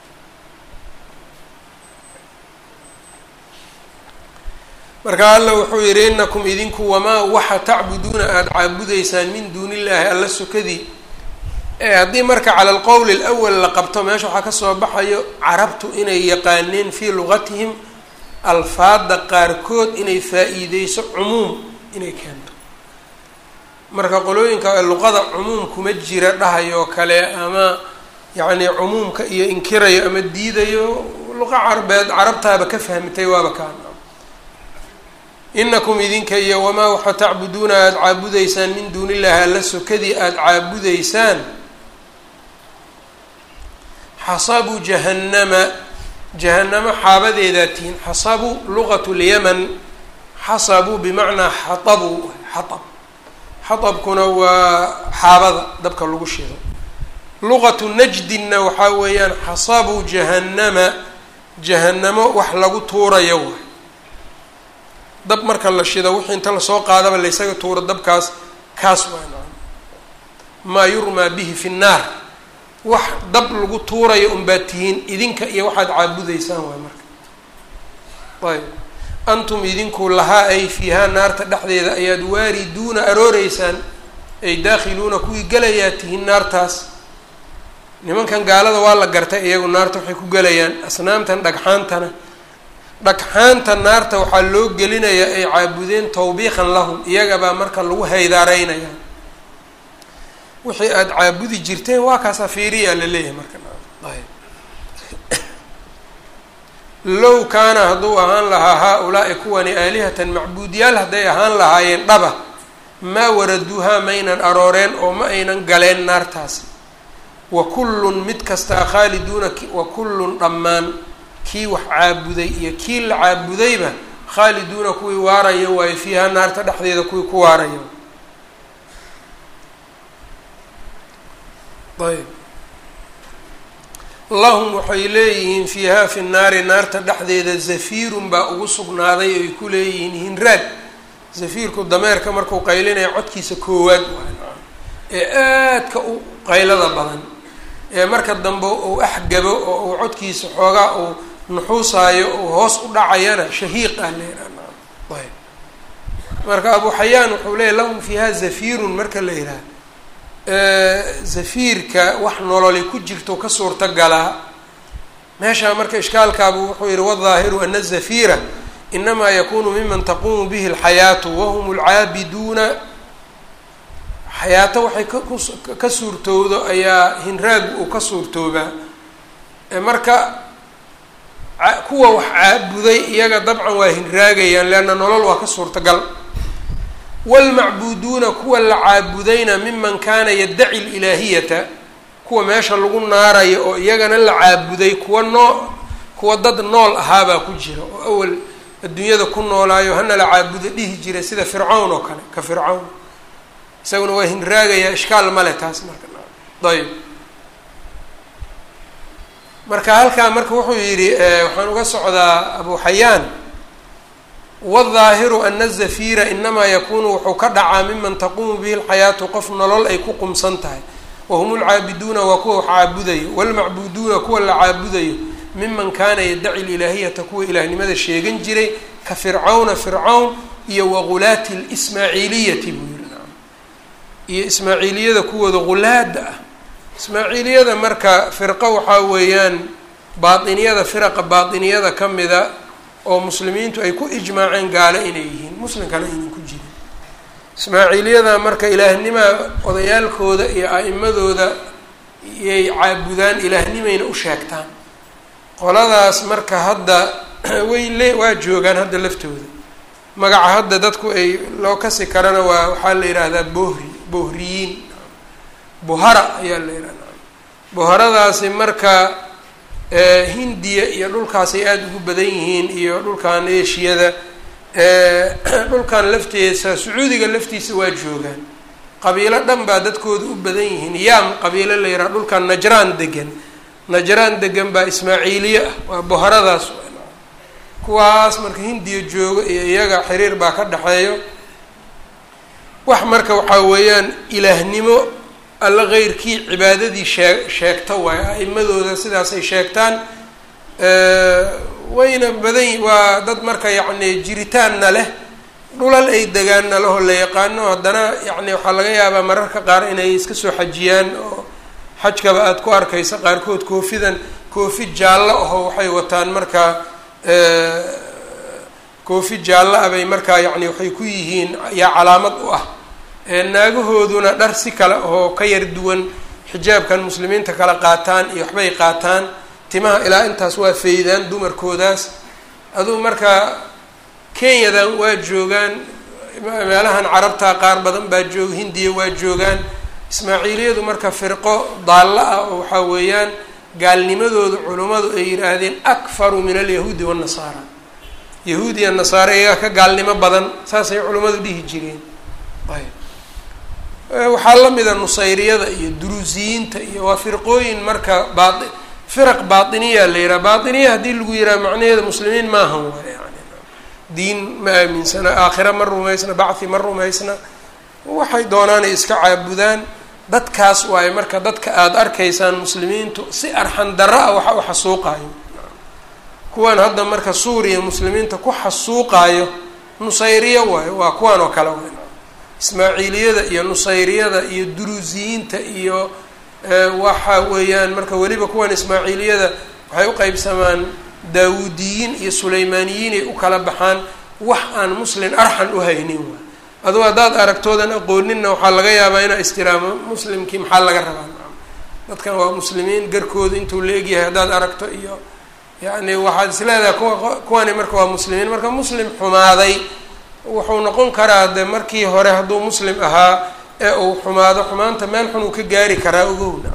marka alla wuxuu yidhi inakum idinku wamaa waxa tacbuduuna aada caabudaysaan min duuni illaahi alla sukadii haddii marka cala alqowl alawal la qabto meesha waxaa kasoo baxayo carabtu inay yaqaaneen fii lugatihim alfaada qaarkood inay faa-iideyso cumuum inay keento marka qolooyinka luqada cumuum kuma jira dhahayoo kale ama yacni cumuumka iyo inkirayo ama diidayo luqa carbeed carabtaaba ka fahmitay waaba kaan inakum idinka iyo wamaa waxa tacbuduuna aada caabudaysaan min duuni illaahi alla sokadii aada caabudaysaan xasabu jahannama jahanamo xaabadeedaa tihiin xasabu luqat lyaman xasabu bimacnaa xaabu xaab xaabkuna waa xaabada dabka lagu shido luqatu najdinna waxaa weeyaan xasabu jahannama jahanamo wax lagu tuurayo waay dab marka la shido wixii inta lasoo qaadaba laysaga tuuro dabkaas kaas waa maa yurmaa bihi fi nnaar wax dab lagu tuurayo unbaad tihiin idinka iyo waxaad caabudaysaan waay marka ayb antum idinku lahaa ay fiihaa naarta dhexdeeda ayaad waariduuna arooreysaan ay daakhiluuna kuwii gelayaa tihiin naartaas nimankan gaalada waa la gartay iyagu naarta waxay ku gelayaan asnaamtan dhagxaantana dhagxaanta naarta waxaa loo gelinayaa ay caabudeen tawbiiqan lahum iyagabaa marka lagu haydaareynaya wixii aada caabudi jirteen waa kaasaa fiiriyaa la leeyahay marka ayb low kaana hadduu ahaan lahaa haa-ulaa'i kuwani aalihatan macbuudyaal hadday ahaan lahaayeen dhaba maa waraduuhaa maynan arooreen oo ma aynan galeen naartaasi wa kullun mid kastaa khaaliduuna wa kullun dhammaan kii wax caabuday iyo kii la caabudayba khaaliduuna kuwii waaraya waayo fiiha naarta dhexdeeda kuwii ku waaraya ayb lahum waxay leeyihiin fiihaa fi naari naarta dhexdeeda zafiirun baa ugu sugnaaday ay ku leeyihiin hinraad zafiirku dameerka markuu qaylinaya codkiisa koowaad ee aadka u qaylada badan ee marka dambe uu axgabo oo uu codkiisa xoogaa uu nuxuusaayo uu hoos u dhacayana shahiiqaa leeraa ayb marka abu xayaan wuxuu leeyahy lahum fiiha zafiirun marka la yidhaha zafiirka wax nololi ku jirto ka suurta galaa meeshaa marka ishkaalkaabu wuxuu yihi wadaahiru ana zafiira inamaa yakunu miman taquumu bihi alxayaatu wahum alcaabiduuna xayaato waxay ka suurtowdo ayaa hinraagu uu ka suurtoobaa marka kuwa wax caabuday iyaga dabcan waa hinraagayaan leanna nolol waa ka suurtagal waalmacbuuduuna kuwa la caabudayna miman kaana yaddaci lilaahiyata kuwa meesha lagu naarayo oo iyagana la caabuday kuwa noo kuwa dad nool ahaabaa ku jira oo awal adduunyada ku noolaayo hana la caabudo dhihi jiray sida fircawn oo kale ka fircawn isaguna waa hinraagayaa ishkaal male taas marka ayb marka halkaa marka wuxuu yidhi waxaan uga socdaa abu xayaan wاdaahiru ana zafiira inamaa yakunu wuxuu ka dhacaa miman taquumu bihi اlxayaatu qof nolol ay ku qumsan tahay wahum lcaabiduuna waa kuwa wax caabudayo wاlmacbuduuna kuwa la caabudayo miman kaana yaddaci lilaahiyata kuwa ilaahnimada sheegan jiray ka fircawna fircawn iyo wagulaati اlsmaaciiliyati buu yihi iyo ismaaciiliyada kuwooda gulaada ah ismaaciiliyada marka firqo waxaa weeyaan baatiniyada firaqa baatiniyada ka mida oo muslimiintu ay ku ijmaaceen gaalo inay yihiin muslimkana aynan ku jirin ismaaciiliyada marka ilaahnimaa odayaalkooda iyo a-imadooda iyay caabudaan ilaahnimayna u sheegtaan qoladaas marka hadda way le waa joogaan hadda laftooda magaca hadda dadku ay loo kasi karana waa waxaa la yidhaahdaa bohri bohriyiin buhara ayaa la yidhahdaa buharadaasi marka hindiya iyo dhulkaasay aada ugu badan yihiin iyo dhulkan eshiyada dhulkan lafteesa sacuudiga laftiisa waa joogaan qabiilo dhan baa dadkooda u badan yihiin yaam qabiilo la yidhaha dhulkan najraan degan najraan degan baa ismaaciiliye ah waa buharadaas kuwaas marka hindiya joogo iyo iyaga xiriir baa ka dhexeeyo wax marka waxaa weeyaan ilaahnimo alla keyrkii cibaadadii shee sheegta waayo a-imadooda sidaasay sheegtaan wayna badan waa dad marka yacni jiritaanna leh dhulal ay degaanna leho la yaqaano haddana yacni waxaa laga yaabaa mararka qaar inay iska soo xajiyaan oo xajkaba aada ku arkaysa qaarkood koofidan koofi jaallo aho waxay wataan markaa koofi jaallo ah bay markaa yacni waxay ku yihiin yaa calaamad u ah naagahooduna dhar si kale oo ka yar duwan xijaabkan muslimiinta kala qaataan iyo waxbay qaataan timaha ilaa intaas waa faydaan dumarkoodaas aduu marka kenyadan waa joogaan meelahan carabta qaar badan baa jooga hindiya waa joogaan ismaaciiliyadu marka firqo daallo ah oo waxaa weeyaan gaalnimadooda culummadu ay yidhaahdeen akfaru min alyahuudi waannasaara yahuud iyo nasaare iyagaa ka gaalnimo badan saasay culimmadu dhihi jireen ayb waxaa la mida nusayriyada iyo duruusiyiinta iyo waa firqooyin marka baa firaq baatiniya la yidhaha baatiniya haddii lagu yidhaha macnaheeda muslimiin maahan waay yani diin ma aaminsana aakhira ma rumaysna bacthi ma rumaysna waxay doonaanay iska caabudaan dadkaas waaye marka dadka aada arkaysaan muslimiintu si arxan darro ah waxa u xasuuqaayo kuwan hadda marka suuriya muslimiinta ku xasuuqaayo nusayriya waayo waa kuwan oo kale waay ismaaciiliyada iyo nusayriyada iyo duruusiyiinta iyo waxa weeyaan marka weliba kuwan ismaaciiliyada waxay u qeybsamaan daawuudiyiin iyo sulaymaaniyiin ay u kala baxaan wax aan muslin arxan u haynin waay aduu haddaad aragtoodan aqooninna waxaa laga yaabaa inaa istiraamo muslimkii maxaa laga rabaa dadkan waa muslimiin garkooda intuu la egyahay haddaad aragto iyo yacni waxaad is leedahay kuwa kuwani marka waa muslimiin marka muslim xumaaday wuxuu noqon karaa de markii hore hadduu muslim ahaa ee uu xumaado xumaanta meel xun uu ka gaari karaa ogowna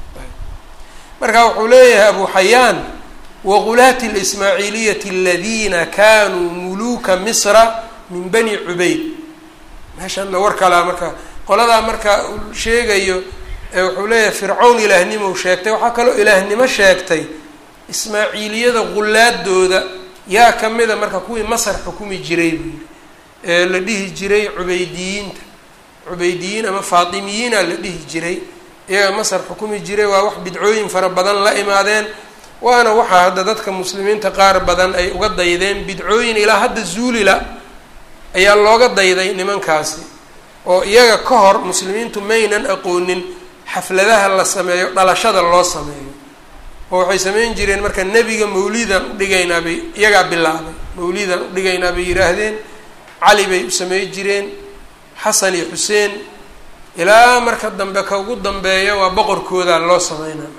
marka wuxuu leeyahay abu xayaan waqulaati اlismaaciiliyati aladiina kanuu muluuka misra min bani cubayd meeshanna war kalaa marka qoladaa marka uu sheegayo wuxuu leeyahay fircawn ilaahnimo sheegtay waxaa kaloo ilaahnimo sheegtay ismaaciiliyada gulaadooda yaa kamida marka kuwii masar xukumi jiray buu yihi ee la dhihi jiray cubeydiyiinta cubeydiyiin ama faatimiyiina la dhihi jiray iyaga masar xukumi jiray waa wax bidcooyin fara badan la imaadeen waana waxaa hadda dadka muslimiinta qaar badan ay uga daydeen bidcooyin ilaa hadda zuulila ayaa looga dayday nimankaasi oo iyaga ka hor muslimiintu maynan aqoonin xafladaha la sameeyo dhalashada loo sameeyo oo waxay sameyn jireen marka nebiga mawlidan udhigaynaa bay iyagaa bilaabay mawlidan udhigaynaa bay yidhaahdeen cali bay u samey jireen xasan iyo xuseen ilaa marka dambe ka ugu dambeeya waa boqorkooda loo sameynaa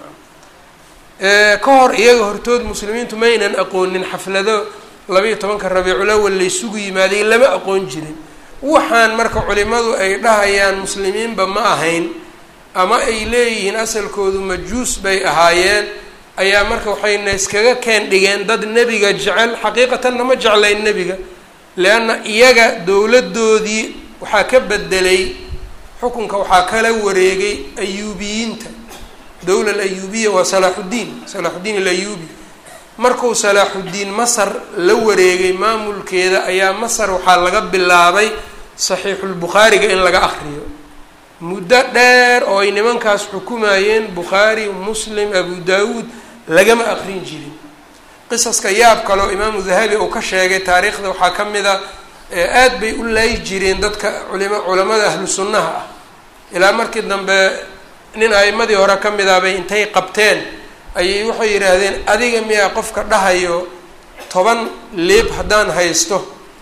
ka hor iyaga hortood muslimiintu maynan aqoonin xaflado labayo tobanka rabiicul awal laysugu yimaaday lama aqoon jirin waxaan marka culimadu ay dhahayaan muslimiinba ma ahayn ama ay leeyihiin asalkoodu majuus bay ahaayeen ayaa marka waxayna iskaga keen dhigeen dad nebiga jecel xaqiiqatanna ma jeclayn nebiga leanna iyaga dowladdoodii waxaa ka bedelay xukunka waxaa kala wareegay ayuubiyiinta dowla alayuubiya waa salaaxuddiin salaaxuddiin alayuubi markuu salaaxuddiin masar la wareegay maamulkeeda ayaa masar waxaa laga bilaabay saxiixulbukhaariga in laga akriyo muddo dheer oo ay nimankaas xukumayeen bukhaari muslim abu daawuud lagama aqrin jirin qisaska yaab kaleo imaamu dahabi uu ka sheegay taariikhda waxaa ka mid a aad bay u laayi jireen dadka culima culamada ahlu sunnaha ah ilaa markii dambe nin a'imadii hore ka mid ah bay intay qabteen ayay waxay yidhaahdeen adiga miyaa qofka dhahayo toban leeb haddaan haysto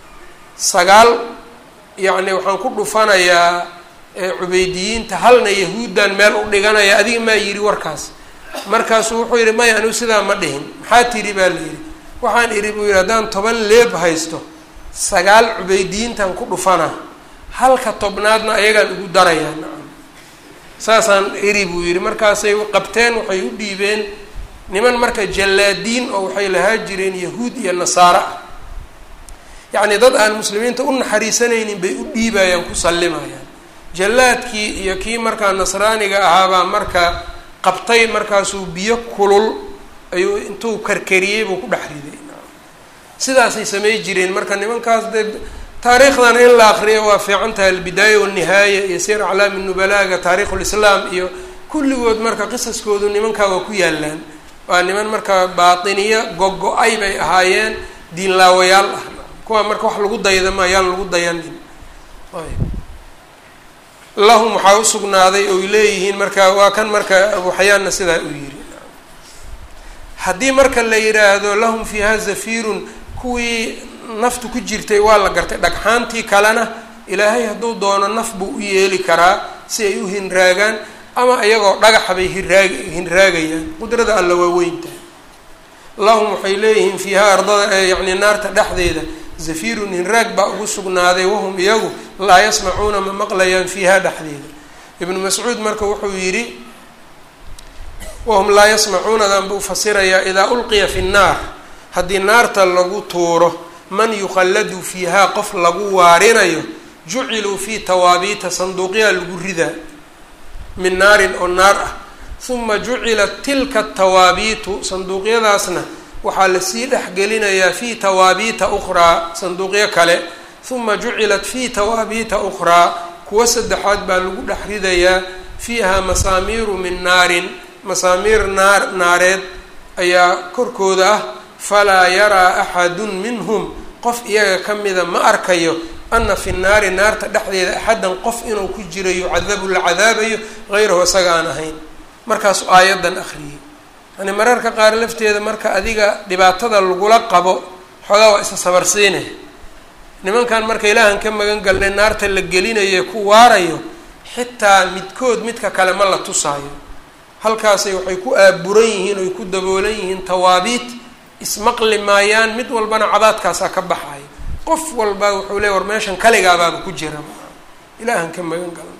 sagaal yacni waxaan ku dhufanayaa cubeydiyiinta halna yahuuddan meel u dhiganaya adiga maa yidhi warkaas markaasuu wuxuu yidhi maya anigu sidaa ma dhihin maxaa tidhi baa la yidhi waxaan idhi buu yidhi haddaan toban leeb haysto sagaal cubeydiyiintan ku dhufanaa halka tobnaadna ayagaan ugu darayaa nacam saasaan iri buu yidhi markaasay qabteen waxay u dhiibeen niman marka jallaadiin oo waxay lahaa jireen yahuud iyo nasaaro ah yacni dad aan muslimiinta u naxariisanaynin bay u dhiibayaan ku sallimayaan jallaadkii iyo kii markaa nasraaniga ahaabaa marka qabtay markaasuu biyo kulul ayuu intuu karkariyey buu ku dhex riday sidaasay samay jireen marka nimankaas dee taariikhdan in la akriyo waa fiican tahay albidaaya walnihaaya iyo sir aclaami nubalaaga taarikhu lislaam iyo kulligood marka qisaskoodu nimankaa waa ku yaalaan waa niman marka baatiniyo gogo-ay bay ahaayeen diinlaawayaal ah kuwaa marka wax lagu dayda ma ayaan lagu dayanin lahum waxaa usugnaaday oy leeyihiin marka waa kan marka abuxayaanna sidaa uu yiri haddii marka la yidhaahdo lahum fiiha zafirun kuwii naftu ku jirtay waa la gartay dhagxaantii kalena ilaahay hadduu doono naf buu u yeeli karaa si ay u hinraagaan ama iyagoo dhagaxa bay hiraag hinraagayaan qudrada alla waa weyntahay lahum waxay leeyihiin fiiha ardada yacni naarta dhexdeeda zafirun hinraag baa ugu sugnaaday wahum iyagu laa yasmacuuna ma maqlayaan fiiha dhexdeeda ibnu mascuud marka wuxuu yidhi wahum laa yasmacuunadan buu fasirayaa idaa ulqiya fi nnaar haddii naarta lagu tuuro man yukhalladu fiihaa qof lagu waarinayo juciluu fii tawaabiita sanduuqyaa lagu ridaa min naarin oo naar ah huma jucilat tilka tawaabiitu sanduuqyadaasna waxaa lasii dhexgelinayaa fii tawaabiita ukhraa sanduuqyo kale huma jucilat fii tawaabiita ukhraa kuwa saddexaad baa lagu dhex ridayaa fiiha masaamiiru min naarin masaamiir naar naareed ayaa korkooda ah falaa yaraa axadun minhum qof iyaga ka mida ma arkayo ana fi naari naarta dhexdeeda axaddan qof inuu ku jiro yucadabu la cadaabayo hayrahu isaga aan ahayn markaasuu aayaddan akhriyey yani mararka qaar lafteeda marka adiga dhibaatada lagula qabo xoogaa waa isa sabarsiine nimankan marka ilaahan ka magan galnay naarta la gelinayo ku waarayo xitaa midkood midka kale ma la tusaayo halkaasay waxay ku aaburan yihiin oy ku daboolan yihiin tawaabiit ismaqli maayaan mid walbana cabaadkaasaa ka baxayo qof walba wuxuu leey war meeshan kaligaabaaba ku jira ilaahan ka magan galna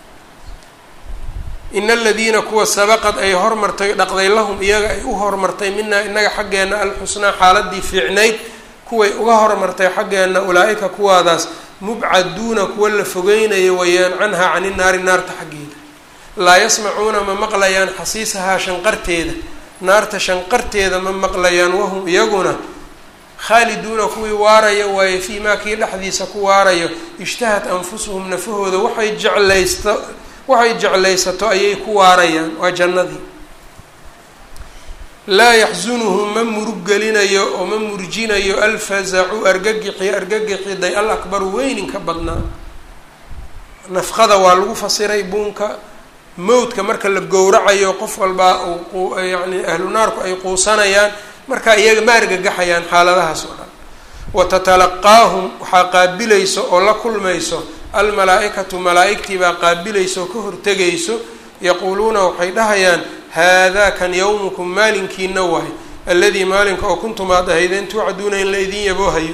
ina aladiina kuwa sabaqad ay hormartay dhaqday lahum iyaga ay u hormartay minaa inaga xaggeenna alxusnaa xaaladii fiicnayd kuway uga hormartay xaggeenna ulaa-ika kuwaadaas mubcaduuna kuwa la fogeynayo wayaan canhaa cani naari naarta xaggeeda laa yasmacuuna ma maqlayaan xasiisahaa shanqarteeda naarta shanqarteeda ma maqlayaan wahum iyaguna khaaliduuna kuwii waaraya waaye fii maa kii dhexdiisa ku waarayo ishtahat anfusuhum nafahooda waxay jeclaysto waxay jeclaysato ayay ku waarayaan waa jannadii laa yaxsunuhum ma murug gelinayo oo ma murjinayo alfazacu argagixi argagixiday al akbaru weyninka badnaa nafqada waa lagu fasiray buunka mowdka marka la gowracayo qof walbaa uu yani ahlu naarku ay quusanayaan marka iyaga ma argagaxayaan xaaladahaas oo dhan wa tatalaqaahum waxaa qaabilayso oo la kulmayso almalaa-ikatu malaa-igtii baa qaabilaysa oo ka hortegayso yaquuluuna waxay dhahayaan haadaa kan yawmukum maalinkiina wahay alladii maalinka oo kuntum aad ahaydeen tuucaduuna in la idin yaboohayo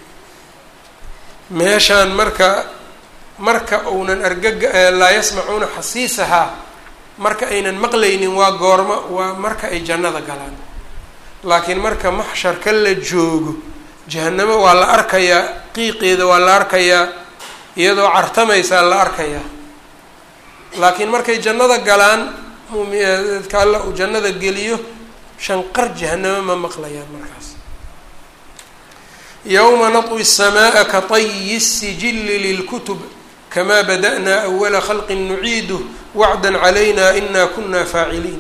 meeshaan marka marka uunan argaga laa yasmacuuna xasiisahaa marka aynan maqlaynin waa goormo waa marka ay jannada galaan laakiin marka maxsharka la joogo jahanamo waa la arkayaa qiiqeeda waa la arkayaa iyadoo cartamaysaa la arkayaa laakiin markay jannada galaan mumdadka alla uu jannada geliyo shanqar jahanamo ma maqlayaan markaas yowma natwi الsamaaa ka طayi الsijili lilkutub kama bada'naa awala khalqi nuciiduh wacda calayna ina kuna faaciliin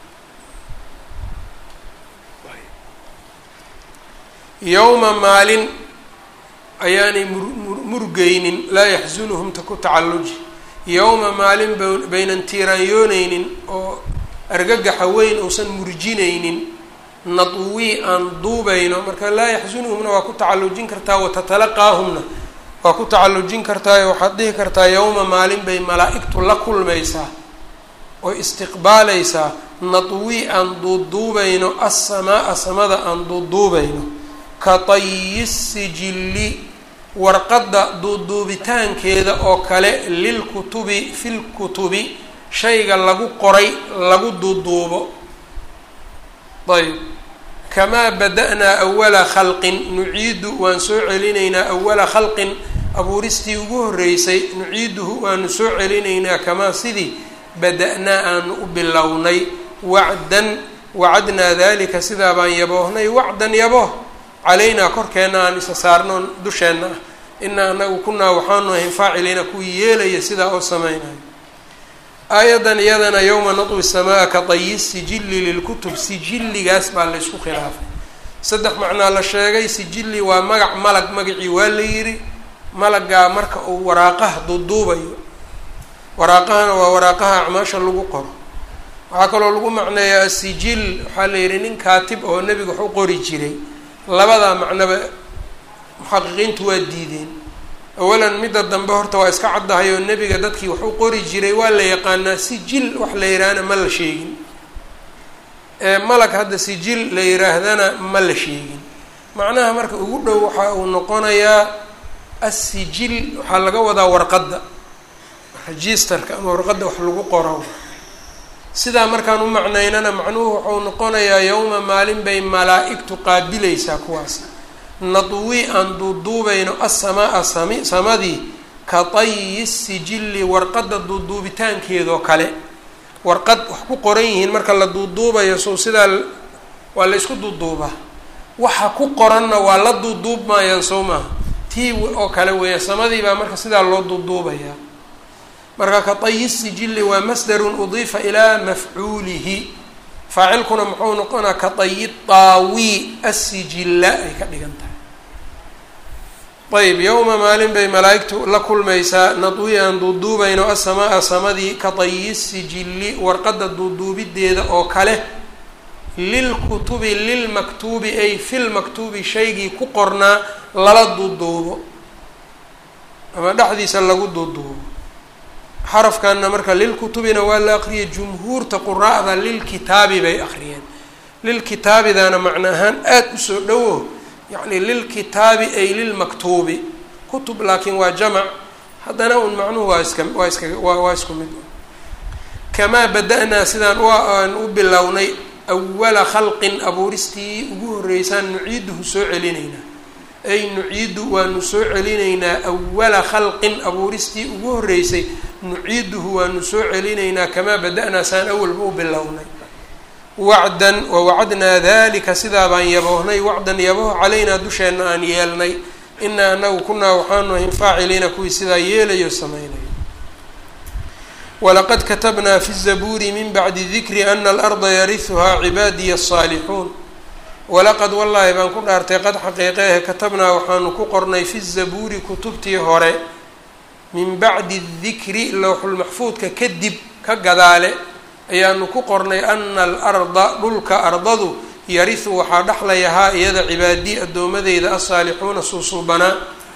yowma maalin ayaanay murmurgeynin laa yaxsunuhum ta ku tacalluji yowma maalin baynan tiiraanyooneynin oo argagaxa weyn uusan murjinaynin nadwii aan duubayno marka laa yaxsunuhumna waa ku tacallujin kartaa watatalaqaahumna waa ku tacallujin kartaa waxaad dhihi kartaa yowma maalin bay malaa-igtu la kulmaysaa oo istiqbaalaysaa nadwii aan duuduubayno assamaa-a samada aan duuduubayno ka tayi sijilli warqadda duuduubitaankeeda oo kale lilkutubi filkutubi shayga lagu qoray lagu duuduubo ayb kamaa bada-naa awala khalqin nuciidu waan soo celinaynaa awala khalqin abuuristii ugu horreysay nuciiduhu waanu soo celinaynaa kamaa sidii bada-naa aanu u bilownay wacdan wacadnaa dalika sidaa baan yaboohnay wacdan yabooh calaynaa korkeenna aan isa saarnoon dusheenna ah inaa anagu kunaa waxaanu ahayn faaciliina kuwii yeelaya sidaa oo sameynayo aayadan iyadana yowma natwi samaa ka tayi sijilli lilkutub sijilligaas baa laysku khilaafay saddex macnaa la sheegay sijilli waa magac malag magacii waa la yidhi malagaa marka uu waraaqaha duuduubayo waraaqahana waa waraaqaha acmaasha lagu qoro waxaa kaloo lagu macneeyaa asijil waxaa la yidhi nin kaatib oo nebiga wax u qori jiray labadaa macnoba muxaqiqiintu waa diideen awalan midda dambe horta waa iska caddahay oo nebiga dadkii wax u qori jiray waa la yaqaanaa sijil wax la yidhaahna ma la sheegin malag hadda sijil la yidhaahdana ma la sheegin macnaha marka ugu dhow waxa uu noqonayaa assijil waxaa laga wadaa warqadda registerka ama warqadda wax lagu qoro sidaa markaan u macnaynana macnuhu wuxuu noqonayaa yowma maalin bay malaa-igtu qaabilaysaa kuwaas nadwi aan duuduubayno assamaa sami samadii ka tayi sijilli warqadda duuduubitaankeedoo kale warqad wax ku qoran yihiin marka la duuduubayo sow sidaa waa la ysku duuduubaa waxa ku qoranna waa la duuduubmayaan sow maaha tii oo kale weeya samadii baa marka sidaa loo duuduubayaa marka ka tayi sijilli waa masdarun udiifa ilaa mafcuulihi faacilkuna muxuu noqonaa ka tayi taawi assijilla ay ka dhigan tahay ayb yowma maalin bay malaa-igtu la kulmaysaa nadwi aan duuduubayno assamaa samadii ka tayi sijilli warqadda duuduubideeda oo kale lilkutubi lilmaktuubi ay filmaktuubi shaygii ku qornaa lala duuduubo ama dhexdiisa lagu duuduubo xarafkanna marka lilkutubina waa la aqriyay jumhuurta quraa'da lilkitaabi bay aqriyeen lilkitaabidana macno ahaan aada usoo dhowo yacni lilkitaabi ay lilmaktuubi kutub laakiin waa jamac haddana un macnuhu waa iska waa iska waa waa isku mid kamaa bada-naa sidaan u aan u bilownay awala khalqin abuuristii ugu horreysaan nuciiduhu soo celinaynaa ay nuciidu waanu soo celinaynaa awala khalqin abuuristii ugu horreysay nuciiduhu waanu soo celinaynaa kamaa bada-naa saan awalba u bilownay wacdan wawacadnaa dalika sidaa baan yaboohnay wacdan yaboh calaynaa dusheenna aan yeelnay inaa anagu kunaa waxaanu ahayn faaciliina kuwii sidaa yeelayo samaynayo walaqad katabnaa fi zabuuri min bacdi dikri ana alarda yarihuhaa cibaadiya asaalixuun walaqad wallaahi baan ku dhaartay qad xaqiiqeehe katabnaa waxaanu ku qornay fi zabuuri kutubtii hore min bacdi dikri lowxulmaxfuudka kadib ka gadaale ayaanu ku qornay ana alarda dhulka ardadu yarihu waxaa dhexlayahaa iyada cibaadii addoomadeyda asaalixuuna suusuubanaa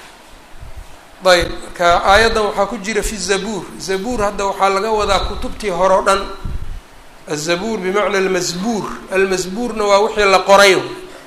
ayb marka aayaddan waxaa ku jira fi zabuur zabuur hadda waxaa laga wadaa kutubtii hore o dhan azabuur bimacna almasbuur almasbuurna waa wixii la qoray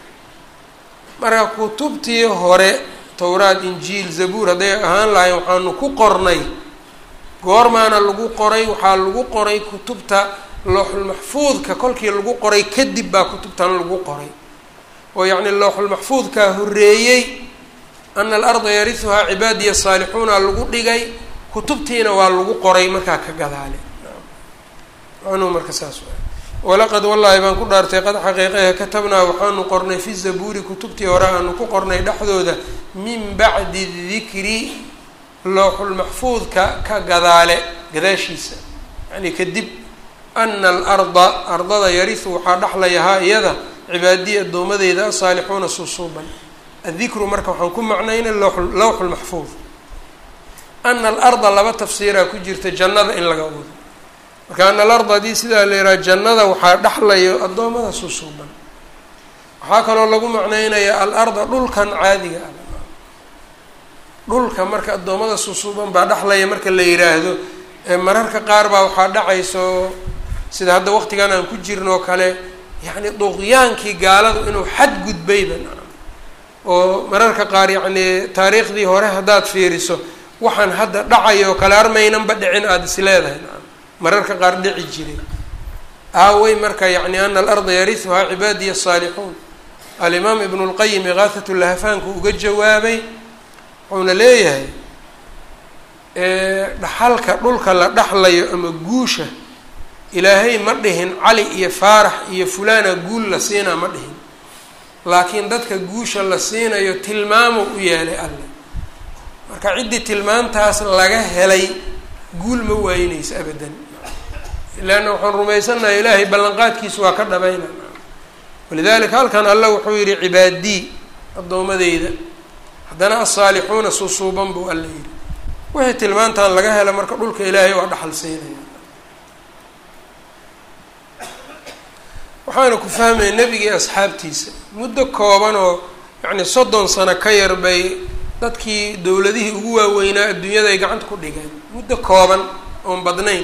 marka kutubtii hore towraad injiil zabuur hadday ahaan lahayn waxaanu ku qornay goormaana lagu qoray waxaa lagu qoray kutubta looxulmaxfuudka kolkii lagu qoray kadib baa kutubtan lagu qoray oo yacni looxulmaxfuudkaa horreeyey ana alarda yarihuhaa cibaadiya saalixuuna lagu dhigay kutubtiina waa lagu qoray markaa ka gadaale macnuhu marka saas waay walaqad wallaahi baan ku dhaartay qad xaqiiqehe katabnaa waxaanu qornay fi zabuuri kutubtii hore aanu ku qornay dhexdooda min bacdi dikri looxulmaxfuudka ka gadaale gadaashiisa yani kadib ana alarda ardada yarihu waxaa dhexlayahaa iyada cibaadiya addoomadeyda asaalixuuna suusuuban addikru marka waxaan ku macnaynay lowxu lmaxfuud ana alarda laba tafsiiraa ku jirta jannada in laga wado marka ana alarda haddii sidaa la yidhaha jannada waxaa dhexlayo addoommada suusuuban waxaa kaloo lagu macnaynaya alarda dhulkan caadiga ah dhulka marka addoommada suusuuban baa dhexlaya marka la yidhaahdo mararka qaar baa waxaa dhacayso sida hadda waqtigan aan ku jirnoo kale yacni duqyaankii gaaladu inuu xad gudbayba oo mararka qaar yacni taariikhdii hore haddaad fiiriso waxaan hadda dhacayoo kale armaynanba dhicin aada is leedahay mararka qaar dhici jiray aawey marka yacni ana alarda yarihuhaa cibaadiya asaalixuun alimaam ibnu lqayim ikaahat lahafaanku uga jawaabay wuxuuna leeyahay dhaxalka dhulka la dhexlayo ama guusha ilaahay ma dhihin cali iyo faarax iyo fulana guul la siinaa ma dhihin laakiin dadka guusha la siinayo tilmaamo u yeelay alle marka ciddii tilmaantaas laga helay guul ma waayinaysa abadan leanna waxaan rumaysannahay ilaahay ballanqaadkiisa waa ka dhabayna walidalika halkan alla wuxuu yihi cibaadii addoomadeyda haddana asaalixuuna suusuuban buu alla yidhi wixii tilmaantan laga hela marka dhulka ilaahay waa dhaxal siinaya waxaana ku fahmaya nebigii asxaabtiisa muddo kooban oo yacni soddon sano ka yar bay dadkii dowladihii ugu waaweynaa adduunyada ay gacanta ku dhigeen muddo kooban oon badnayn